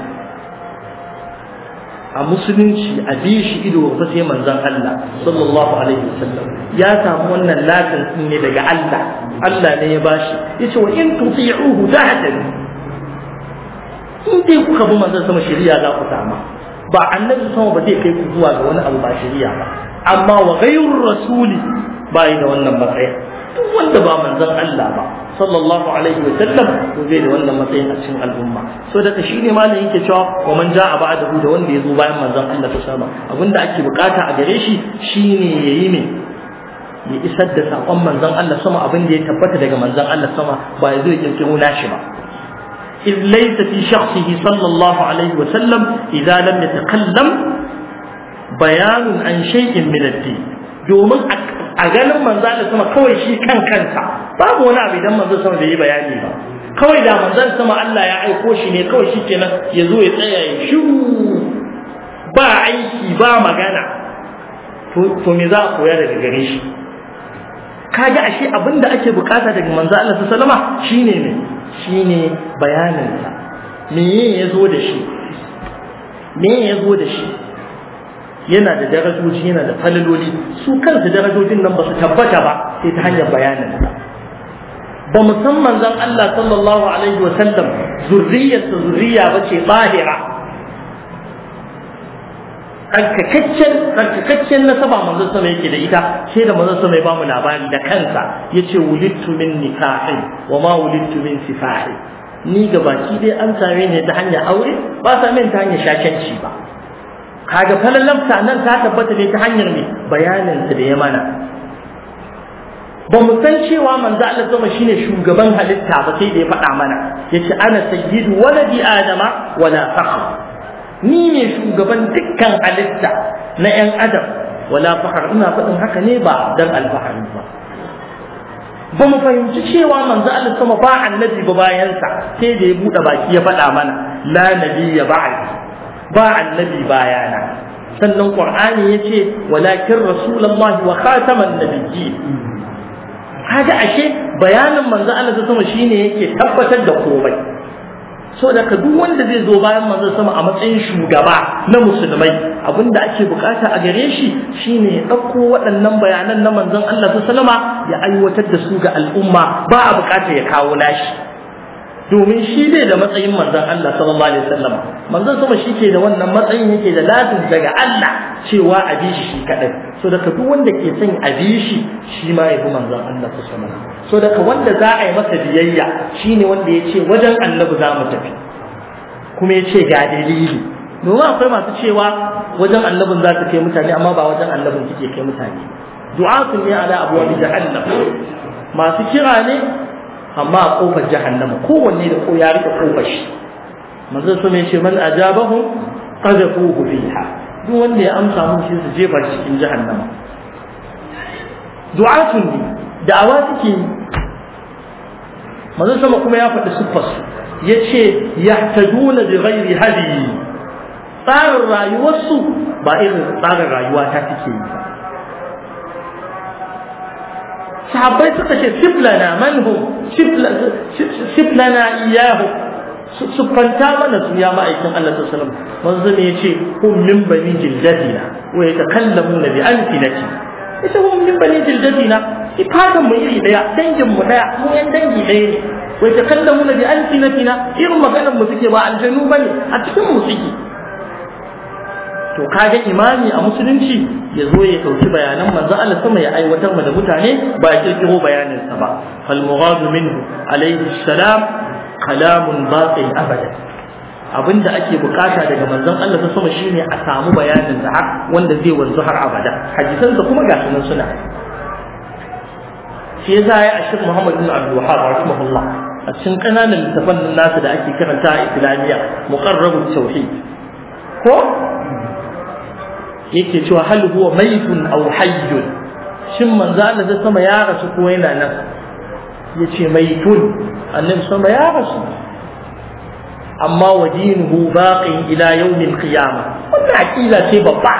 a musulunci a bi shi ido ba sai manzon Allah sallallahu alaihi wasallam ya samu wannan latin din ne daga Allah Allah ne ya bashi yace wa in tuti'uhu tahtadu in dai kuka bi manzon sama shari'a za ku sama ba annabi sama ba zai kai ku zuwa ga wani abu ba shari'a ba amma wa ghayru rasuli ba yi da wannan matsayi duk wanda ba manzon Allah ba sallallahu alaihi wa sallam to zai da wannan matsayin a cikin al'umma so daga shi ne malam yake cewa wa man ja'a ba'dahu da wanda ya zo bayan manzon Allah ta sama abinda ake bukata a gare shi shine yayi ne ya isar da sakon manzon Allah sama abin da ya tabbata daga manzon Allah sama ba ya zo ya kirkiro nashi ba إذ ليس في شخصه صلى الله عليه وسلم إذا لم يتكلم بيان عن شيء من الدين domin a ganin manzo Allah sama kawai shi kan kansa babu wani abu idan manzo sama bai yi bayani ba kawai da manzon sama Allah ya aiko shi ne kawai shi kenan ya zo ya tsaya ya shiru ba aiki ba magana to me za a koya daga gare shi kaga ashe abin da ake bukata daga manzo Allah sallama shine ne shine bayaninsa me ya zo da shi me ya zo da shi yana da darajoji yana da falaloli su kansu darajojin nan ba su tabbata ba sai ta hanyar bayanin ba mu san manzon Allah sallallahu alaihi wa sallam zurriyarsa zurriya ba ce bahira tsarkakaccen tsarkakaccen nasaba manzon sama yake da ita sai da manzon sama ya ba mu labari da kansa yace wulittu min nikahin wa ma wulittu min sifahi ni ga baki dai an same ni ta hanyar aure ba sa min ta hanyar shakenci ba kaga falallamta nan ta tabbata ne ta hanyar ne bayanin da ya mana ba mu san cewa manzo Allah zama shine shugaban halitta ba sai da ya faɗa mana yace ana sayyidu waladi adama wala fakhr ni ne shugaban dukkan halitta na yan adam wala fakhr ina faɗin haka ne ba dan alfahari ba ba mu fahimci cewa manzo Allah sama ba annabi ba bayansa sai da ya buɗe baki ya faɗa mana la nabiyya ba'di ba annabi bayana sannan qur'ani yace walakin rasulullahi wa khataman nabiyyi kaga ashe bayanin manzo Allah sama shine yake tabbatar da komai so da ka duk wanda zai zo bayan manzo sama a matsayin shugaba na musulmai abinda ake bukata a gare shi shine ya dauko waɗannan bayanan na manzon Allah sallama ya aiwatar da su ga al'umma ba a bukata ya kawo nashi domin shi ne da matsayin manzon Allah sallallahu alaihi wasallam manzon sama shi ke da wannan matsayin yake da lazim daga Allah cewa a bi shi shi kadai so daga duk wanda ke son a bi shi shi ma ya bi manzon Allah sallallahu alaihi wasallam so daga wanda za a yi masa biyayya shine wanda ya ce wajen annabi za mu tafi kuma ya ce ga dalili domin akwai masu cewa wajen annabin za ta kai mutane amma ba wajen annabin kike kai mutane du'atun ne ala abwab jahannam masu kira ne amma a kofar jahannama kowanne da ko ya rike kofar shi manzo sun ce man ajabahum qadhafuhu fiha duk wanda ya amsa mun shi su jefa cikin jahannama du'atun ne da'awa suke yi manzo sama kuma ya faɗi siffar su yace yahtaduna bi ghairi hadi tsarin rayuwarsu ba irin tsarin rayuwa ta take yi ba sahabbai suka ce siflana manhum siflana iyahu siffanta mana su ya ma'aikin Allah sallallahu alaihi wasallam wanzu ne yace hum min bani jildatina wa yatakallamuna bi alfinati ita hum min bani jildatina ifatan mu iri daya dangin mu daya mu yan dangi daya ne wa yatakallamuna bi alfinatina irin maganar mu suke ba aljanu bane a cikin mu suke to kaga imami a musulunci ya zo ya dauki bayanan manzo Allah sama ya aiwatar da mutane ba ya kirkiro bayanin sa ba fal mughadu minhu alayhi salam kalamun baqin abada abinda ake bukata daga manzon Allah ta sama shine a samu bayanin da har wanda zai wanzu har abada hadisan sa kuma ga sunan suna shi yasa ya ashir Muhammad bin Abdul Wahhab rahimahullah a cikin kananan littafan nasu da ake karanta a Islamiyya muqarrabut tauhid ko yake cewa hal huwa maitun aw hayyun shin manzo Allah da sama ya rasu ko yana nan yace maitun annabi sama ya rasu amma wa dinuhu baqin ila yawmil qiyamah wannan aqida ce babba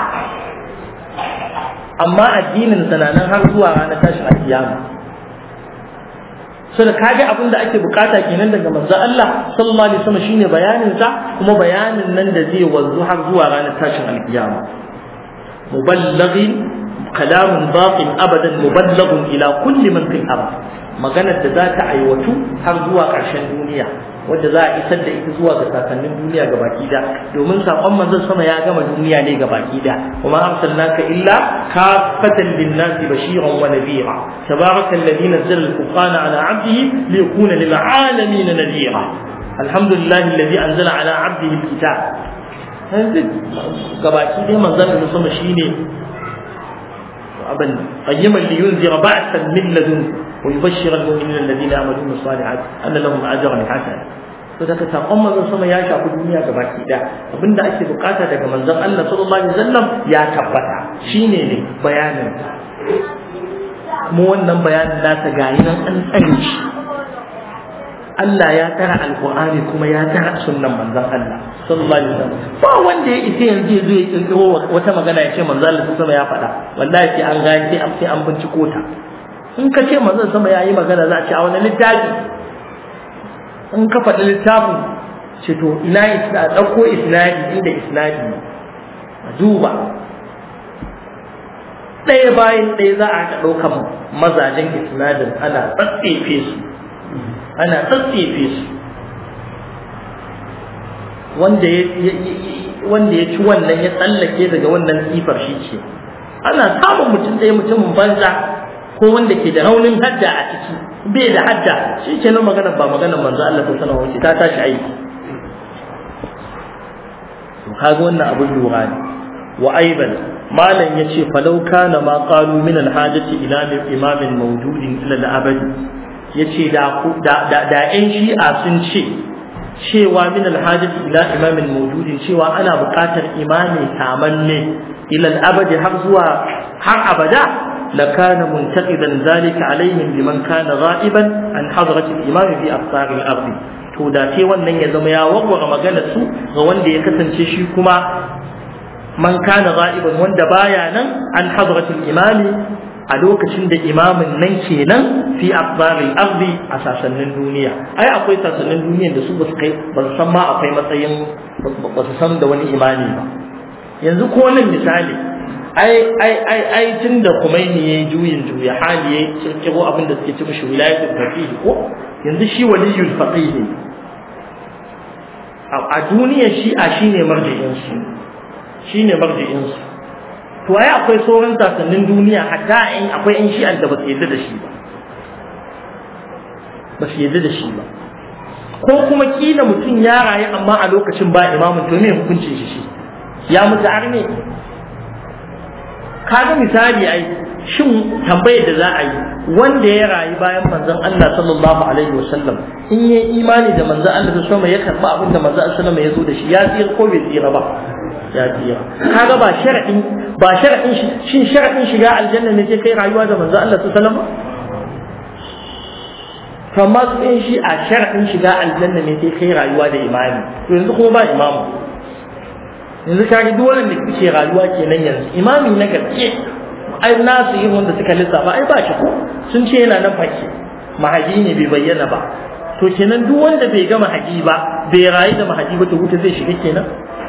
amma addinin sananan har zuwa ranar tashin alkiyama so da kage abin da ake bukata kenan daga manzo Allah sallallahu alaihi wasallam shine bayanin sa kuma bayanin nan da zai wanzu har zuwa ranar tashin alkiyama مبلغ كلام باق ابدا مبلغ الى كل من في الارض maganar da za ta aiwatu har zuwa ƙarshen duniya wadda za a isar da ita zuwa ga sakannin duniya ga baki da domin saƙon manzon sama ya gama duniya ne ga baki da kuma arsalnaka illa kafatan linnasi bashiran wa nadhira tabaraka alladhi nazzala al-furqana ala 'abdihi liyakuna lil 'alamin nadhira alhamdulillahi alladhi anzala ala 'abdihi al-kitab yanzu gabaki dai manzon da sama shine abin qayyiman li yunzira ba'san min ladun wa yubashshira al-mu'minina alladhina ya'maluna as-salihat anna lahum ajran hasana to daga sakon manzon sama ya shafi duniya gabaki da abinda ake bukata daga manzon Allah sallallahu alaihi wasallam ya tabbata shine ne bayanin mu wannan bayanin nasa gayi nan an tsare shi Allah ya tara alqur'ani kuma ya tara sunnan manzon Allah sallallahu alaihi wasallam ba wanda ya isa yanzu ya zo ya kirkiro wata magana ya ce manzon Allah sama ya faɗa wallahi sai an gani sai an sai an binciko ta in ka ce manzon sama ya yi magana za a ce a wani littafi in ka faɗi littafin ce to ina isna ɗauko isnadi inda isnadi a duba ɗaya bayan ɗaya za a haɗa ɗaukan mazajen isnadin ana tsatsefe su ana tsatsefe su wanda ya wanda ya ci wannan ya tsallake daga wannan sifar shi ce ana samun mutum ɗaya mutumin banza ko wanda ke da raunin hadda a ciki bai da hadda shi ke nan magana ba magana manzo Allah ta sanar wace ta tashi aiki to kaga wannan abin lura ne wa aiban malam yace falau kana ma qalu min al-hajati ila imamin mawjudin ila al-abad yace da da da ƴan shi'a sun ce cewa min al-hajati ila imamin mawjudin cewa ana buƙatar imami tamanne ila al-abad har zuwa har abada لكان منتقدا ذلك عليهم لمن كان غائبا عن حضرة الإمام في أقطار الأرض to da sai wannan ya zama ya warware maganar su ga wanda ya kasance shi kuma man kana ghaiban wanda baya nan an hadratul imami a lokacin da imamin nan kenan fi aqbaril ardi a sasannin duniya ai akwai sasannin duniya da su ba su kai ba su san ma akwai matsayin ba su san da wani imami ba yanzu ko nan misali ai ai ai ai tunda Khomeini yayi juyin juya hali yayi kirkiro abin da suke ci mishi wilayatul faqih ko yanzu shi waliyul faqih a duniyar shi'a shine marji'in su shine marji'in su to ai akwai sauran sasannin duniya hatta in akwai in shi'an da ba su yadda da shi ba ba su yadda da shi ba ko kuma kila mutum ya rayu amma a lokacin ba imamun to me hukuncin shi shi ya mutu arne kaga misali ai shin tambayar da za a yi wanda ya rayu bayan manzon Allah sallallahu alaihi wasallam in ya imani da manzon Allah sallallahu alaihi ya karba abin da manzon Allah sallallahu alaihi ya zo da shi ya tsira ko bai tsira ba ya tsira kaga ba sharadin ba sharadin shin sharadin shiga aljanna ne ke kai rayuwa da manzon Allah sallallahu alaihi wasallam kamar su ɗin shi a sharadin shiga aljanna ne ke kai rayuwa da imami to yanzu kuma ba imamu yanzu kaga duk wanda ke rayuwa kenan yanzu imami na gaske ai nasu yin wanda suka lissafa ai ba shi ko sun ce yana nan fake mahaji ne bai bayyana ba to kenan duk wanda bai ga mahaji ba bai rayu da mahaji ba to wuta zai shiga kenan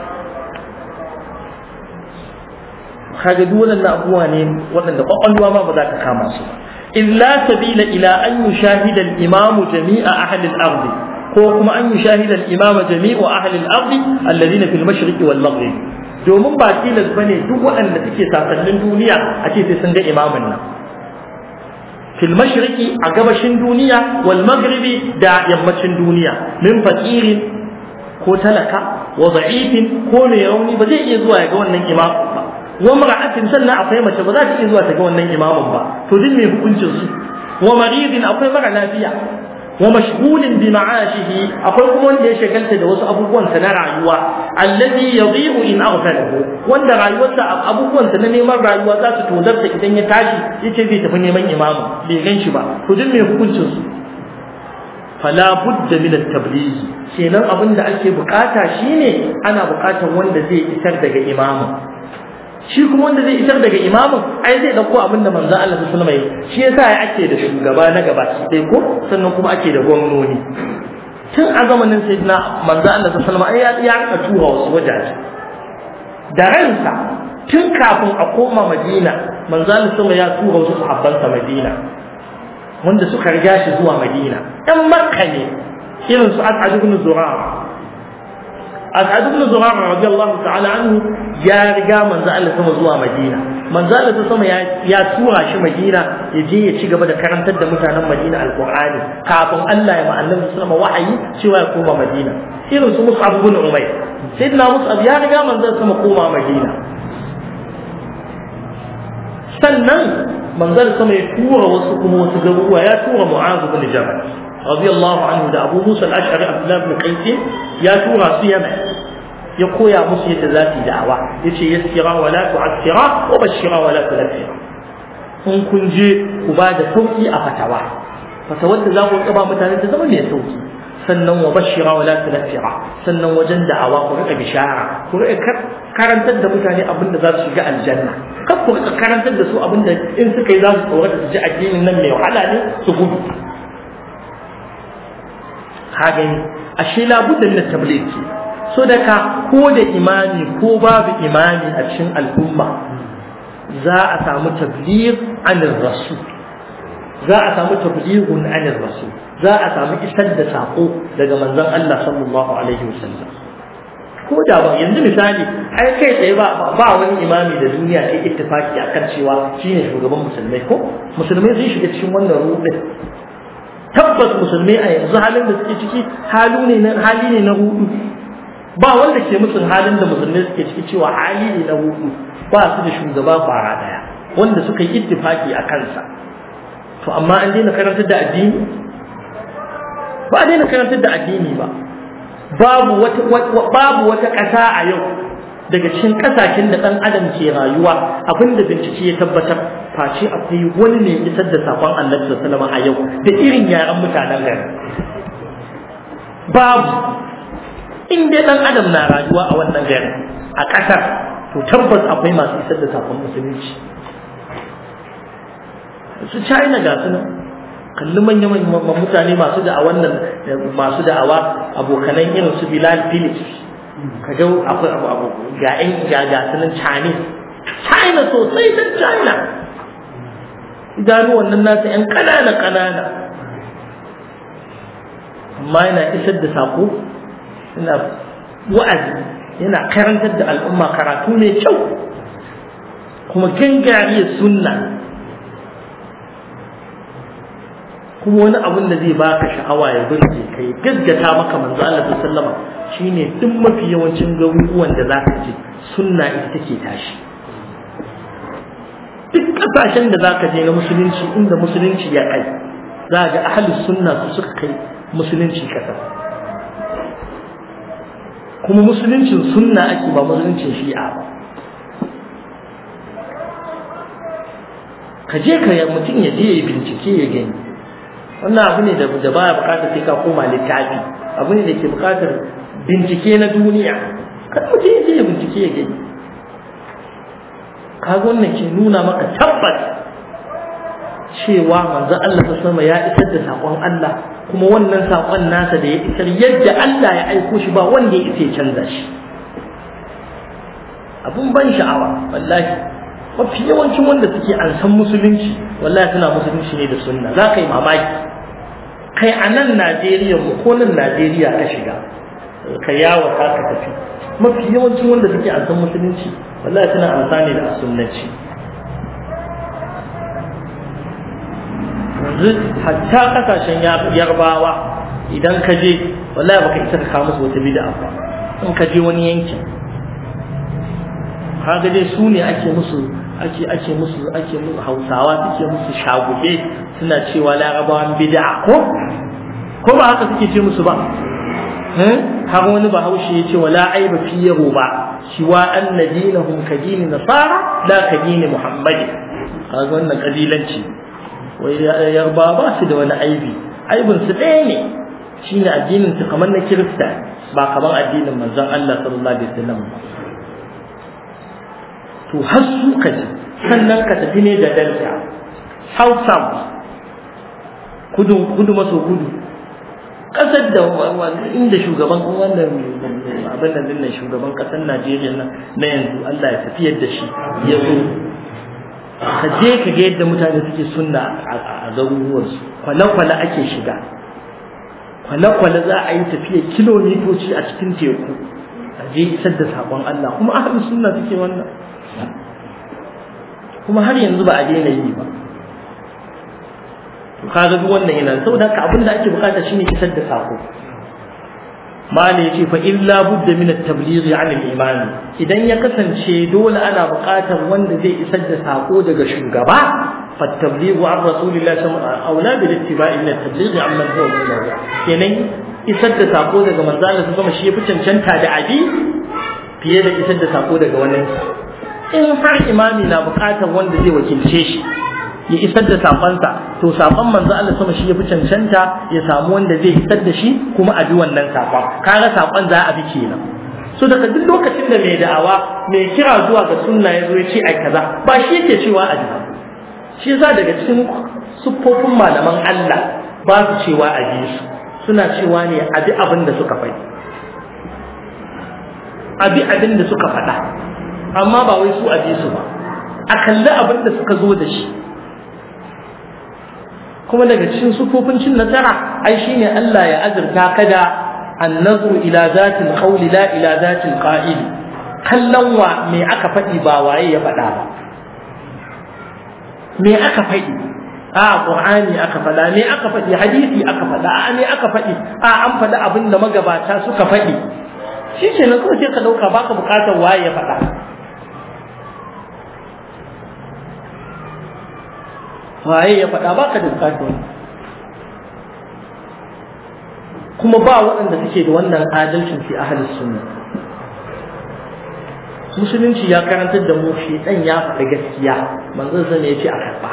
kaga duk wannan abubuwa ne waɗanda kwakwalwa ma ba za ta kama su illa sabila ila an yushahida al-imamu jami'a ahli al-ard ko kuma an yushahida al-imama jami'u ahli al-ard alladhina fil mashriqi wal maghrib domin ba tilas ba ne duk waɗanda suke sasannin duniya a ce sai sun ga imamin nan fil mashriqi a gabashin duniya wal maghribi da yammacin duniya min fakirin ko talaka wa da'ifin ko mai rauni ba zai iya zuwa ya ga wannan imamin ba wa mar'atin sannan akwai mace ba za ta iya zuwa ta ga wannan imamin ba to duk mai hukuncin su wa maridin akwai mara lafiya wa mashghulin bi ma'ashihi akwai kuma wanda ya shagalta da wasu abubuwan sa na rayuwa allazi yadhi'u in aghfalahu wanda rayuwarsa abubuwan sa na neman rayuwa za su tozarta idan ya tashi yace zai tafi neman imamu bai gan shi ba to duk mai hukuncin su fala budda min at-tabligh kenan abin da ake bukata shine ana bukatar wanda zai isar daga imamu shi kuma wanda zai isar daga imamin ai zai dauko abin da manzo Allah sallallahu alaihi wasallam shi yasa ya ake da shugaba na gaba sai ko sannan kuma ake da gwamnoni tun a zamanin sayyidina manzo Allah sallallahu alaihi wasallam ai ya rika tura wasu wajaje da ransa tun kafin a koma Madina manzo Allah sallallahu ya tura wasu sahabbansa Madina wanda suka riga shi zuwa Madina ɗan Makka ne irin su As'ad ibn Zurara As'ad ibn Zurara radiyallahu ta'ala anhu ya riga manzo Allah sama zuwa Madina manzo Allah sama ya ya tura shi Madina ya je ya ci gaba da karantar da mutanen Madina alqur'ani kafin Allah ya ma annabi sallama wahayi cewa ya koma Madina irin su Mus'ab ibn Umayr sayyidina Mus'ab ya riga manzo sama koma Madina sannan manzo sama ya tura wasu kuma wasu garuruwa ya tura Mu'adh ibn Jabal radiyallahu anhu da Abu Musa al-Ash'ari Abdullah ibn Qais ya tura su Yaman ya koya musu yadda za su yi da'awa yace yassira wa la tu'assira wa bashira wa la tunfira in kun je ku ba da sauki a fatawa fatawar da za ku ba mutane ta zama mai sauki sannan wa bashira wa la tunfira sannan wajen da'awa ku rika bishara ku rika karantar da mutane abin da za su shiga aljanna kar ku rika karantar da su abin da in suka yi za su tsorata su ji addinin nan mai wahala ne su gudu ka gani ashe labudda min tabligh so da ka ko da imani ko babu imani a cikin al'umma za a samu tabligh anir rasul za a samu tablighun anir rasul za a samu isar da sako daga manzon Allah sallallahu alaihi wasallam ko da ba yanzu misali ai kai tsaye ba ba wani imami da duniya ta ittifaki akan cewa shine shugaban musulmai ko musulmai sun shiga cikin wannan rubin tabbas musulmai a yanzu halin da suke ciki halu ne na hali ne na hudu ba wanda ke musun halin da musulmai suke ciki cewa hali ne na hudu ba su da shugaba kwara daya wanda suka yi ittifaki a kansa to amma an daina karantar da addini ba a daina karantar da addini ba babu wata babu wata ƙasa a yau daga cikin ƙasashen da ɗan adam ke rayuwa abinda bincike ya tabbatar face akwai wani ne isar da sakon annabi sallallahu a yau da irin yaran mutanen gari babu in dai ɗan adam na rayuwa a wannan gari a ƙasar to tabbas akwai masu isar da sakon musulunci su china ga su nan kalli manyan mutane masu da'awa nan masu da'awa abokanan irin su bilal phillips ka ga akwai abu abu ga ƴan ga ga sunan Chinese China sosai dan China idanu wannan nasu ƴan ƙanana ƙanana amma yana isar da sako yana wa'azi yana karantar da al'umma karatu mai kyau kuma gangariyar sunna kuma wani abun da zai baka sha'awa ya burge kai gaggata maka manzo Allah sallama shine duk mafi yawancin garuruwan da zaka je sunna ita take tashi duk kasashen da zaka je na musulunci inda musulunci ya kai za ga ahlus sunna su suka kai musulunci kasa kuma musuluncin sunna ake ba musuluncin shi'a ba ka je ka mutum ya je ya bincike ya gani wannan abu ne da da baya bukatar sai ka koma littafi abu ne da ke bukatar bincike na duniya kan mutum ya je ya bincike ya gani kaga wannan ke nuna maka tabbas cewa manzon Allah ta sama ya isar da sakon Allah kuma wannan sakon nasa da ya isar yadda Allah ya aiko shi ba wanda ya isa ya canza shi abun ban sha'awa wallahi mafi yawancin wanda suke an san musulunci wallahi suna musulunci ne da sunna za ka yi mamaki kai a nan Najeriya mu ko nan Najeriya ka shiga ka yawo ka ka tafi mafi yawancin wanda suke an san musulunci wallahi suna amfani da sunnanci yanzu hatta kasashen yarbawa idan ka je wallahi baka isa ka kawo musu wata bid'a ba in ka je wani yankin kaga dai su ne ake musu ake ake musu ake musu hausawa suke musu shagube suna cewa larabawan bid'a ko ko ba haka suke ce musu ba har wani bahaushe ya ce wala aiba fi yaro ba shiwa anna dinahum ka dini nasara la ka dini muhammadi kaga wannan kabilanci wai yarba ba su da wani aibi aibin su ɗaya ne shine addinin su kamar na kirista ba kamar addinin manzon Allah sallallahu alaihi wasallam ba to har su ka ji sannan ka tafi ne da delta south south kudu kudu maso kudu kasar da inda shugaban wannan abin da dinnan shugaban kasar Najeriya nan na yanzu Allah ya tafiyar da shi ya zo ka je ka ga yadda mutane suke sunna a garuruwansu kwale-kwale ake shiga kwale-kwale za a yi tafiya kilomitoci a cikin teku a je isar da sakon Allah kuma ahlus sunna suke wannan kuma har yanzu ba a daina yi ba to kaga duk wannan yana saboda haka abin da ake bukata shine isar da sako mali yace fa illa budda min at-tabligh 'an al-iman idan ya kasance dole ana bukatar wanda zai isar da sako daga shugaba fa at-tabligh 'an rasulillahi sallallahu alaihi wasallam aula bil ittiba'i min at-tabligh 'amman huwa mawla kenan isar da sako daga manzo Allah sama shi yafi cancanta da abi fiye da isar da sako daga wannan in har imami na bukatar wanda zai wakilce shi ya isar da sakonsa to sakon manzo Allah sama shi yafi cancanta ya samu wanda zai isar da shi kuma a bi wannan sakon kaga sakon za a bi kenan so daga duk lokacin da mai da'awa mai kira zuwa ga sunna ya zo ya ce ai kaza ba shi yake cewa a ji shi yasa daga cikin siffofin malaman Allah ba su cewa a ji su suna cewa ne a bi abin da suka faɗi a bi abin da suka faɗa amma ba wai su a bi su ba a kalli abin da suka zo da shi kuma daga cikin sufofin cin nasara ai shine Allah ya azurta ka da annazru ila zatil qawli la ila zatil qa'il kallon wa me aka faɗi ba waye ya faɗa ba me aka faɗi a qur'ani aka faɗa me aka faɗi hadisi aka faɗa a me aka faɗi a an faɗi abin da magabata suka faɗi shi ke nan kawai sai ka ɗauka baka buƙatar waye ya faɗa waye ya faɗa baka da bukatar wani kuma ba waɗanda suke da wannan adalcin fi ahalus sunna musulunci ya karantar da mu shi dan ya faɗi gaskiya manzon sa ne ya ce a karɓa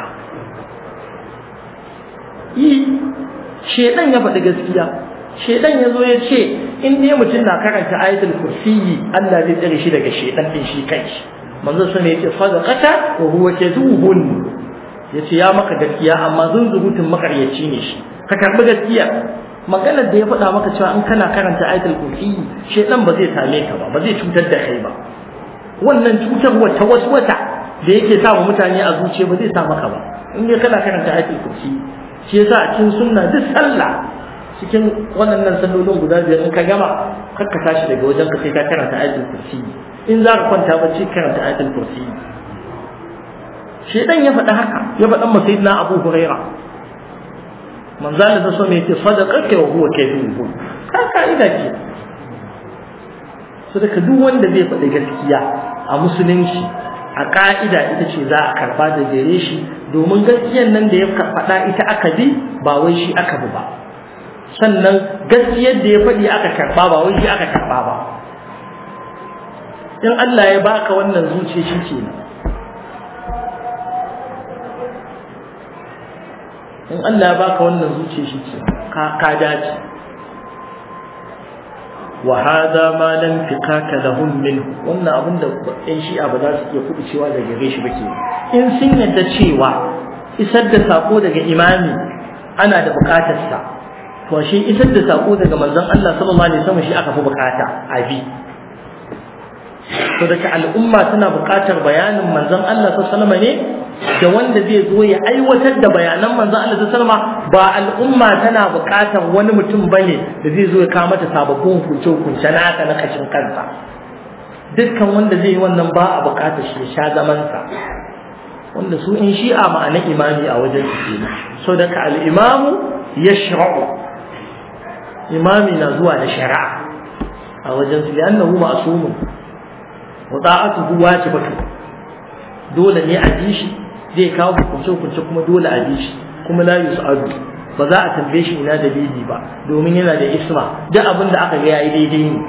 yi shedan ya faɗi gaskiya shedan ya zo ya ce in dai mutum na karanta ayatul kursiyi Allah zai tsare shi daga shedan din shi kai manzon sa ne ya ce sadaqata wa huwa kadhubun ya ce ya maka gaskiya amma zunzurutun makaryaci ne shi ka karɓi gaskiya maganar da ya faɗa maka cewa in kana karanta ayatul kursi shedan ba zai same ka ba ba zai cutar da kai ba wannan cutar wata wasu wata da yake sa mutane a zuciya ba zai sa maka ba in dai kana karanta ayatul kursi shi yasa a cikin sunna duk sallah cikin waɗannan sallolin guda biyar in ka gama kar ka tashi daga wajen ka sai ka karanta ayatul kursi in za ka kwanta bacci karanta ayatul kursi shedan ya faɗi haka ya faɗan ma sayyidina Abu Huraira manzala da so me yace sadaqaka wa huwa kadhub ka kaida ce so daga duk wanda zai faɗi gaskiya a musulunci a ka'ida ita ce za a karba da gare shi domin gaskiyar nan da ya faɗa ita aka bi ba wai shi aka bi ba sannan gaskiyar da ya faɗi aka karba ba wai shi aka karba ba in Allah ya baka wannan zuciya shi kenan in Allah ya baka wannan zuciya shi ke ka ka dace wa hada ma lam fikaka lahum min wannan abin da ɗan shi'a ba za su iya kuɗi cewa daga gare shi ba ke in sun yadda cewa isar da sako daga imami ana da buƙatar sa to shi isar da sako daga manzon Allah sallallahu alaihi wasallam shi aka fi buƙata a bi to daga al'umma tana buƙatar bayanin manzon Allah sallallahu alaihi wasallam ne da wanda zai zo ya aiwatar da bayanan manzon Allah sallallahu alaihi ba al'umma tana buƙatar wani mutum bane da zai zo ya kawo mata sababbin hukunce hukunce naka na kashin kansa dukkan wanda zai yi wannan ba a buƙatar shi ya sha zaman sa wanda su in shi'a ma'ana imami a wajen su kenan so daga al-imamu yashra'u imami na zuwa da shari'a a wajen su li'annahu ma'sumun wa ta'atuhu wajibatu dole ne a bi shi zai kawo hukunce-hukunce kuma dole a bi shi kuma la yus'alu ba za a tambaye shi ina dalili ba domin yana da isma duk abin da aka ga yayi daidai ne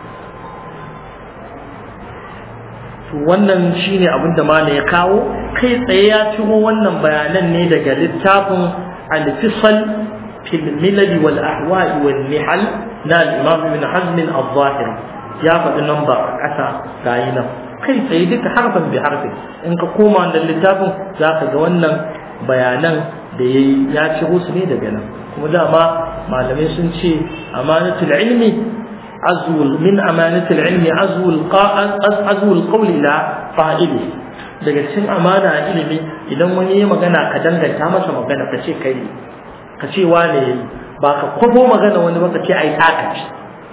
to wannan shine abin da mala ya kawo kai tsaye ya ciro wannan bayanan ne daga littafin al-fisal fil milal wal ahwa'i wal nihal na al-imam ibn hazm al-zahiri ya faɗi namba a ƙasa gayi nan kai tsaye duka harfan bi harfin in ka koma wannan littafin za ka ga wannan bayanan da ya ya ciro su ne daga nan kuma dama malamai sun ce amanatul ilmi azwul min amanatul ilmi azwul azwul qawl ila fa'ili daga cikin amana a ilimi idan wani ya magana ka danganta masa magana ka ce kai ka ce wane yayi ba ka kwabo magana wani ba ka ce ai taka ce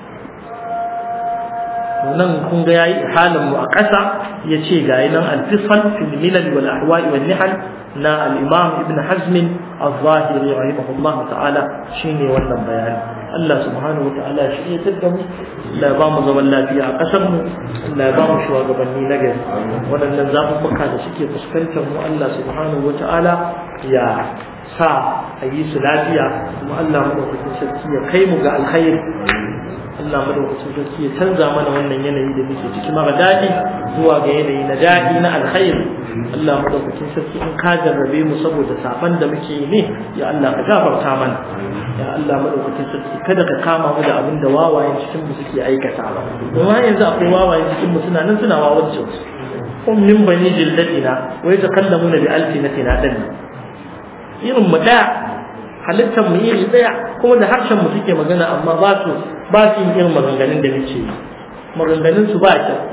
nan kun ga yayi halin mu a ƙasa ya ce ga nan al-fisal fil milal wal ahwa'i wal nihal na al-imam ibn hazm al-zahiri rahimahullah ta'ala shine wannan bayani Allah subhanahu wa ta'ala shi ya tada mu Allah ya ba mu zaman lafiya a ƙasar mu Allah ya ba mu shugabanni na gari waɗannan zaɓuɓɓuka da suke fuskantar mu Allah subhanahu wa ta'ala ya sa a yi su lafiya kuma Allah madaukakin sarki ya kai mu ga alkhairi Allah madaukakin sarki ya canza mana wannan yanayi da muke ciki mara daɗi zuwa ga yanayi na daɗi na alkhairi Allah madaukakin sarki in ka jarrabe mu saboda saban da muke yi ne ya Allah ka gafarta mana ya Allah madaukakin sarki kada ka kama mu da abin da wawayen cikin mu suke aikata ba domin yanzu akwai wawayen cikin mu suna nan suna wawancin su kun min bani jillatina wa yatakallamuna bi alsinatina dan irin mu daya halittar mu iri daya kuma da harshen mu suke magana amma ba su ba su yin irin maganganun da muke yi maganganun su ba kyau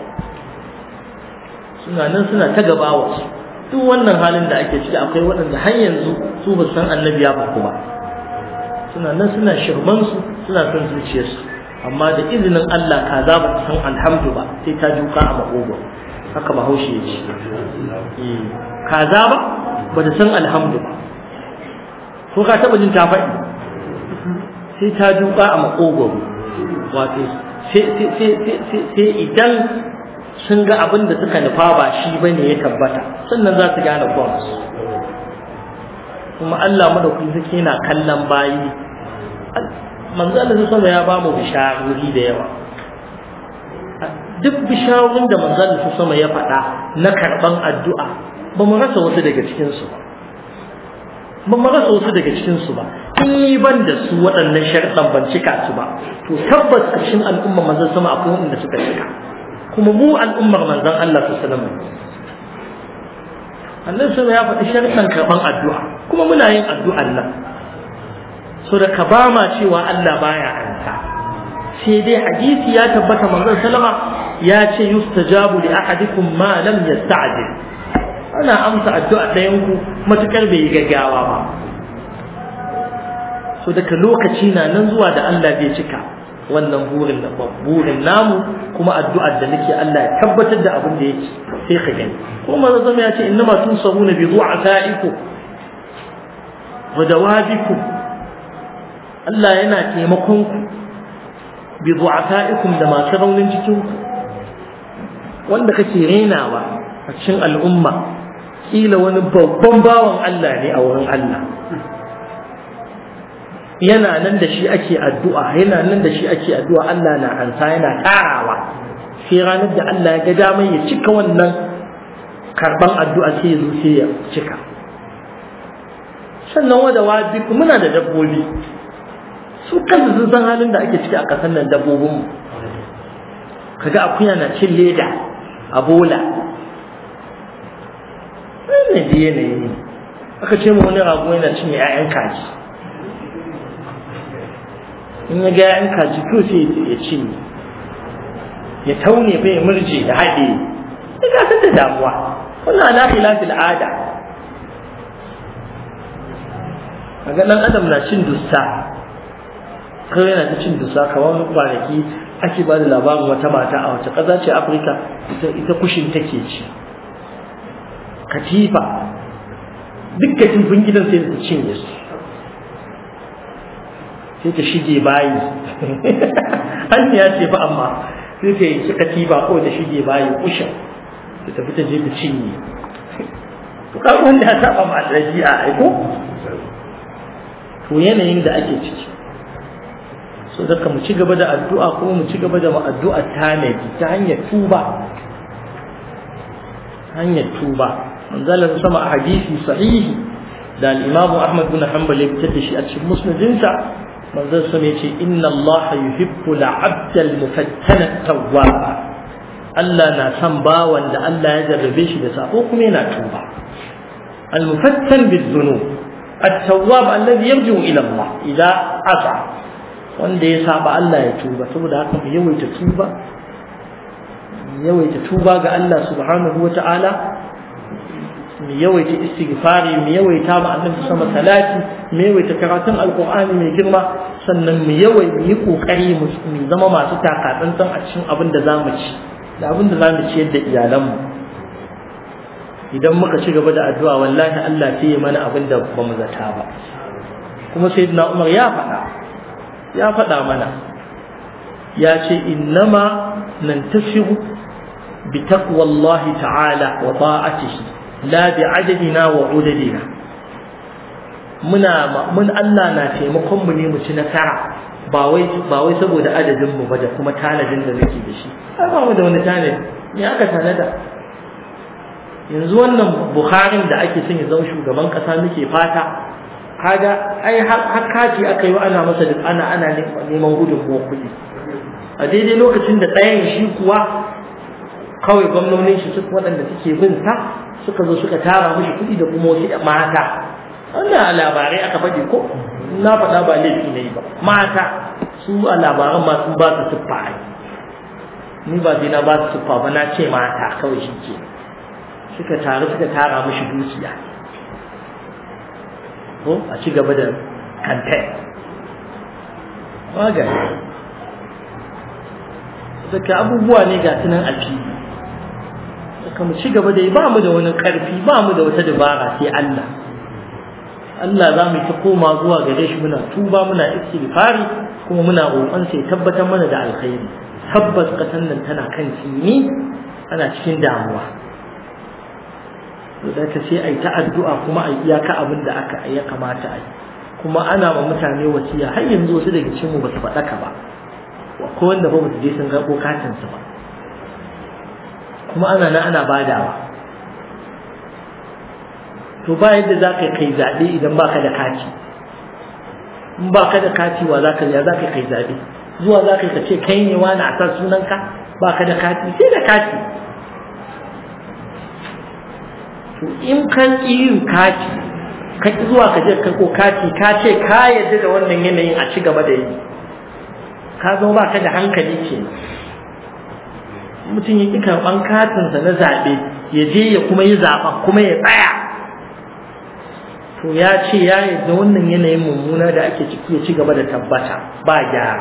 suna nan suna ta gaba wasu duk wannan halin da ake ciki akwai waɗanda har yanzu su ba san annabi ya faku ba suna nan suna shirman su suna son zuciyarsu amma da izinin Allah kaza ba ta san alhamdu ba sai ta juka a makogo haka bahaushe ya ce kaza ba ba ta san alhamdu ba ko ka taba jin ta faɗi sai ta duka a makogwaro wato sai idan sun ga abin da suka nufa ba shi ba ne ya tabbata sannan za su gane kwansu kuma Allah madaukakin suke yana kallon bayi manzo Allah sama ya ba mu bisharori da yawa duk bisharorin da manzo Allah sama ya faɗa na karɓan addu'a ba mu rasa wasu daga cikinsu ba ba mu rasa wasu daga cikinsu ba in yi ban da su waɗannan sharɗan ban cika su ba to tabbas ƙarshen al'ummar manzon sama akwai waɗanda suka cika kuma mu al'ummar manzon Allah su salama annabi sama ya faɗi sharɗan karɓan addu'a kuma muna yin addu'an nan so da ka ba ma cewa Allah baya anta sai dai hadisi ya tabbata manzon salama ya ce yustajabu li ahadikum ma lam yasta'jil ana amsa addu'a ɗayan ku matukar bai yi gaggawa ba so daga lokaci na nan zuwa da Allah bai cika wannan burin da burin namu kuma addu'ar da nake Allah ya tabbatar da abin da yake sai ka gani kuma manzo zama ya ce innama tunsabuna bi du'afaikum wa dawabikum Allah yana taimakon ku bi du'afaikum da masu raunin cikin ku wanda kake renawa a cikin al'umma kila wani babban bawan Allah ne a wurin Allah yana nan da shi ake addu'a yana nan da shi ake addu'a Allah na ansa yana tarawa sai ranar da Allah ya ga damar ya cika wannan karban addu'a sai ya zo sai ya cika sannan wada wabi muna da dabbobi su kansu sun san halin da ake ciki a ƙasar nan dabbobin mu kaga akuya na cin leda a bola wannan da yanayi ne aka ce mu wani rago yana cinye 'ya'yan kaji in ya ga 'ya'yan kaji to sai ya cinye ya taune fa ya murje ya haɗe ya gasar da damuwa wannan ala khilafil ada kaga dan adam na cin dussa kawai yana ta cin dussa kamar kwanaki ake ba da labarin wata mata a wace ƙasa ce afirka ita kushin take ci katifa duk katifin gidan sai ta cinye su sai ta shige bayi an ya ce fa amma sai ta yi katifa ko ta shige bayi kushin ta tafi ta je ta cinye to kaga wanda ya saba ma ɗabi'a aiko to yanayin da ake ciki so daga mu ci gaba da addu'a kuma mu ci gaba da addu'a tanadi ta hanyar tuba hanyar tuba manzalar sama a hadisi sahihi da al-imamu ahmad bin hanbal ya fitar da shi a cikin musnadinsa manzon sama ya ce inna allaha yuhibbu al-abda al-mufattana tawwaba Allah na son bawan da Allah ya jarrabe shi da sako kuma yana tuba al-mufattan bidh-dhunub التواب الذي يرجع الى الله اذا عصى wanda ya saba Allah ya tuba saboda haka mu yawaita tuba mu yawaita tuba ga Allah subhanahu wata'ala mu yawaita istighfari mu yawaita ma annabi sama salati mu yawaita karatun alqur'ani mai girma sannan mu yawaita yi kokari mu zama masu takatsantsan a cikin abin da zamu ci da abin da zamu ci yadda iyalanmu idan muka ci gaba da addu'a wallahi Allah sai ya mana abin da ba mu zata ba kuma sayyidina Umar ya faɗa ya faɗa mana ya ce innama nantasiru bi taqwallahi ta'ala wa ta'atihi la bi adadina wa udadina muna mun Allah na taimakon mu ne mu ci nasara ba wai ba wai saboda adadin mu ba da kuma tanadin da muke da shi ai ba mu da wani tanadi me aka tanada yanzu wannan Buharin da ake son ya zama shugaban kasa muke fata kaga ai har kaji aka yi ana masa duk ana ana neman gudunmuwar kuɗi a daidai lokacin da ɗayan shi kuwa kawai gwamnonin shi suka waɗanda suke bin sa suka zo suka tara mishi kuɗi da kuma wasu mata wannan a labarai aka faɗi ko na faɗa ba laifi ne ba mata su a labaran ma sun ba su siffa ai ni ba sai na ba su siffa ba na ce mata kawai shi ke suka taru suka tara mishi dukiya ko a ci gaba da kantai magani daga abubuwa ne ga tunan a fili daga mu ci gaba da yi ba mu da wani karfi ba mu da wata dabara sai Allah Allah za mu ta koma zuwa gare shi muna tuba muna istighfari kuma muna roƙon sai tabbatar mana da alkhairi tabbas kasan nan tana kan tsini ana cikin damuwa da ka sai ai ta addu'a kuma ai iyaka abin da aka ya kamata ai kuma ana ma mutane wasiya har yanzu wasu daga cikin mu ba su faɗaka ba ko wanda ba su je sun ga katin su ba kuma ana nan ana badawa to ba yadda za ka kai zaɓe idan ba ka da kati in ba ka da kati wa za ka ya za ka kai zaɓe zuwa za ka yi ka ce kai ne wani a san sunanka ba ka da kati sai da kati to in kan ƙi yin kati ka ƙi zuwa ka je ka ko kati ka ce ka yadda da wannan yanayin a ci gaba da yi ka zama ba ka da hankali ke mutum ya ƙi karɓan katinsa na zaɓe ya je ya kuma yi zaɓen kuma ya tsaya to ya ce ya yadda wannan yanayin mummuna da ake ciki ya ci gaba da tabbata ba gyara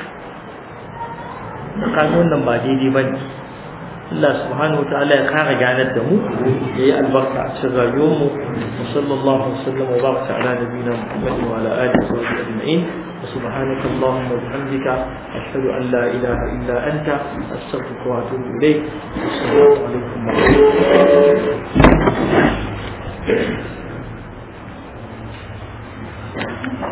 kan wannan ba daidai ba ne Allah subhanahu wa ta'ala ya kara ganar da mu ya yi albarka a cikin rayuwarmu wa sallallahu alaihi wa sallam wa baraka ala nabiyina Muhammad wa ala alihi wa sahbihi ajma'in وسبحانك اللهم وبحمدك أشهد أن لا إله إلا أنت أستغفرك وأتوب إليك السلام عليكم ورحمة الله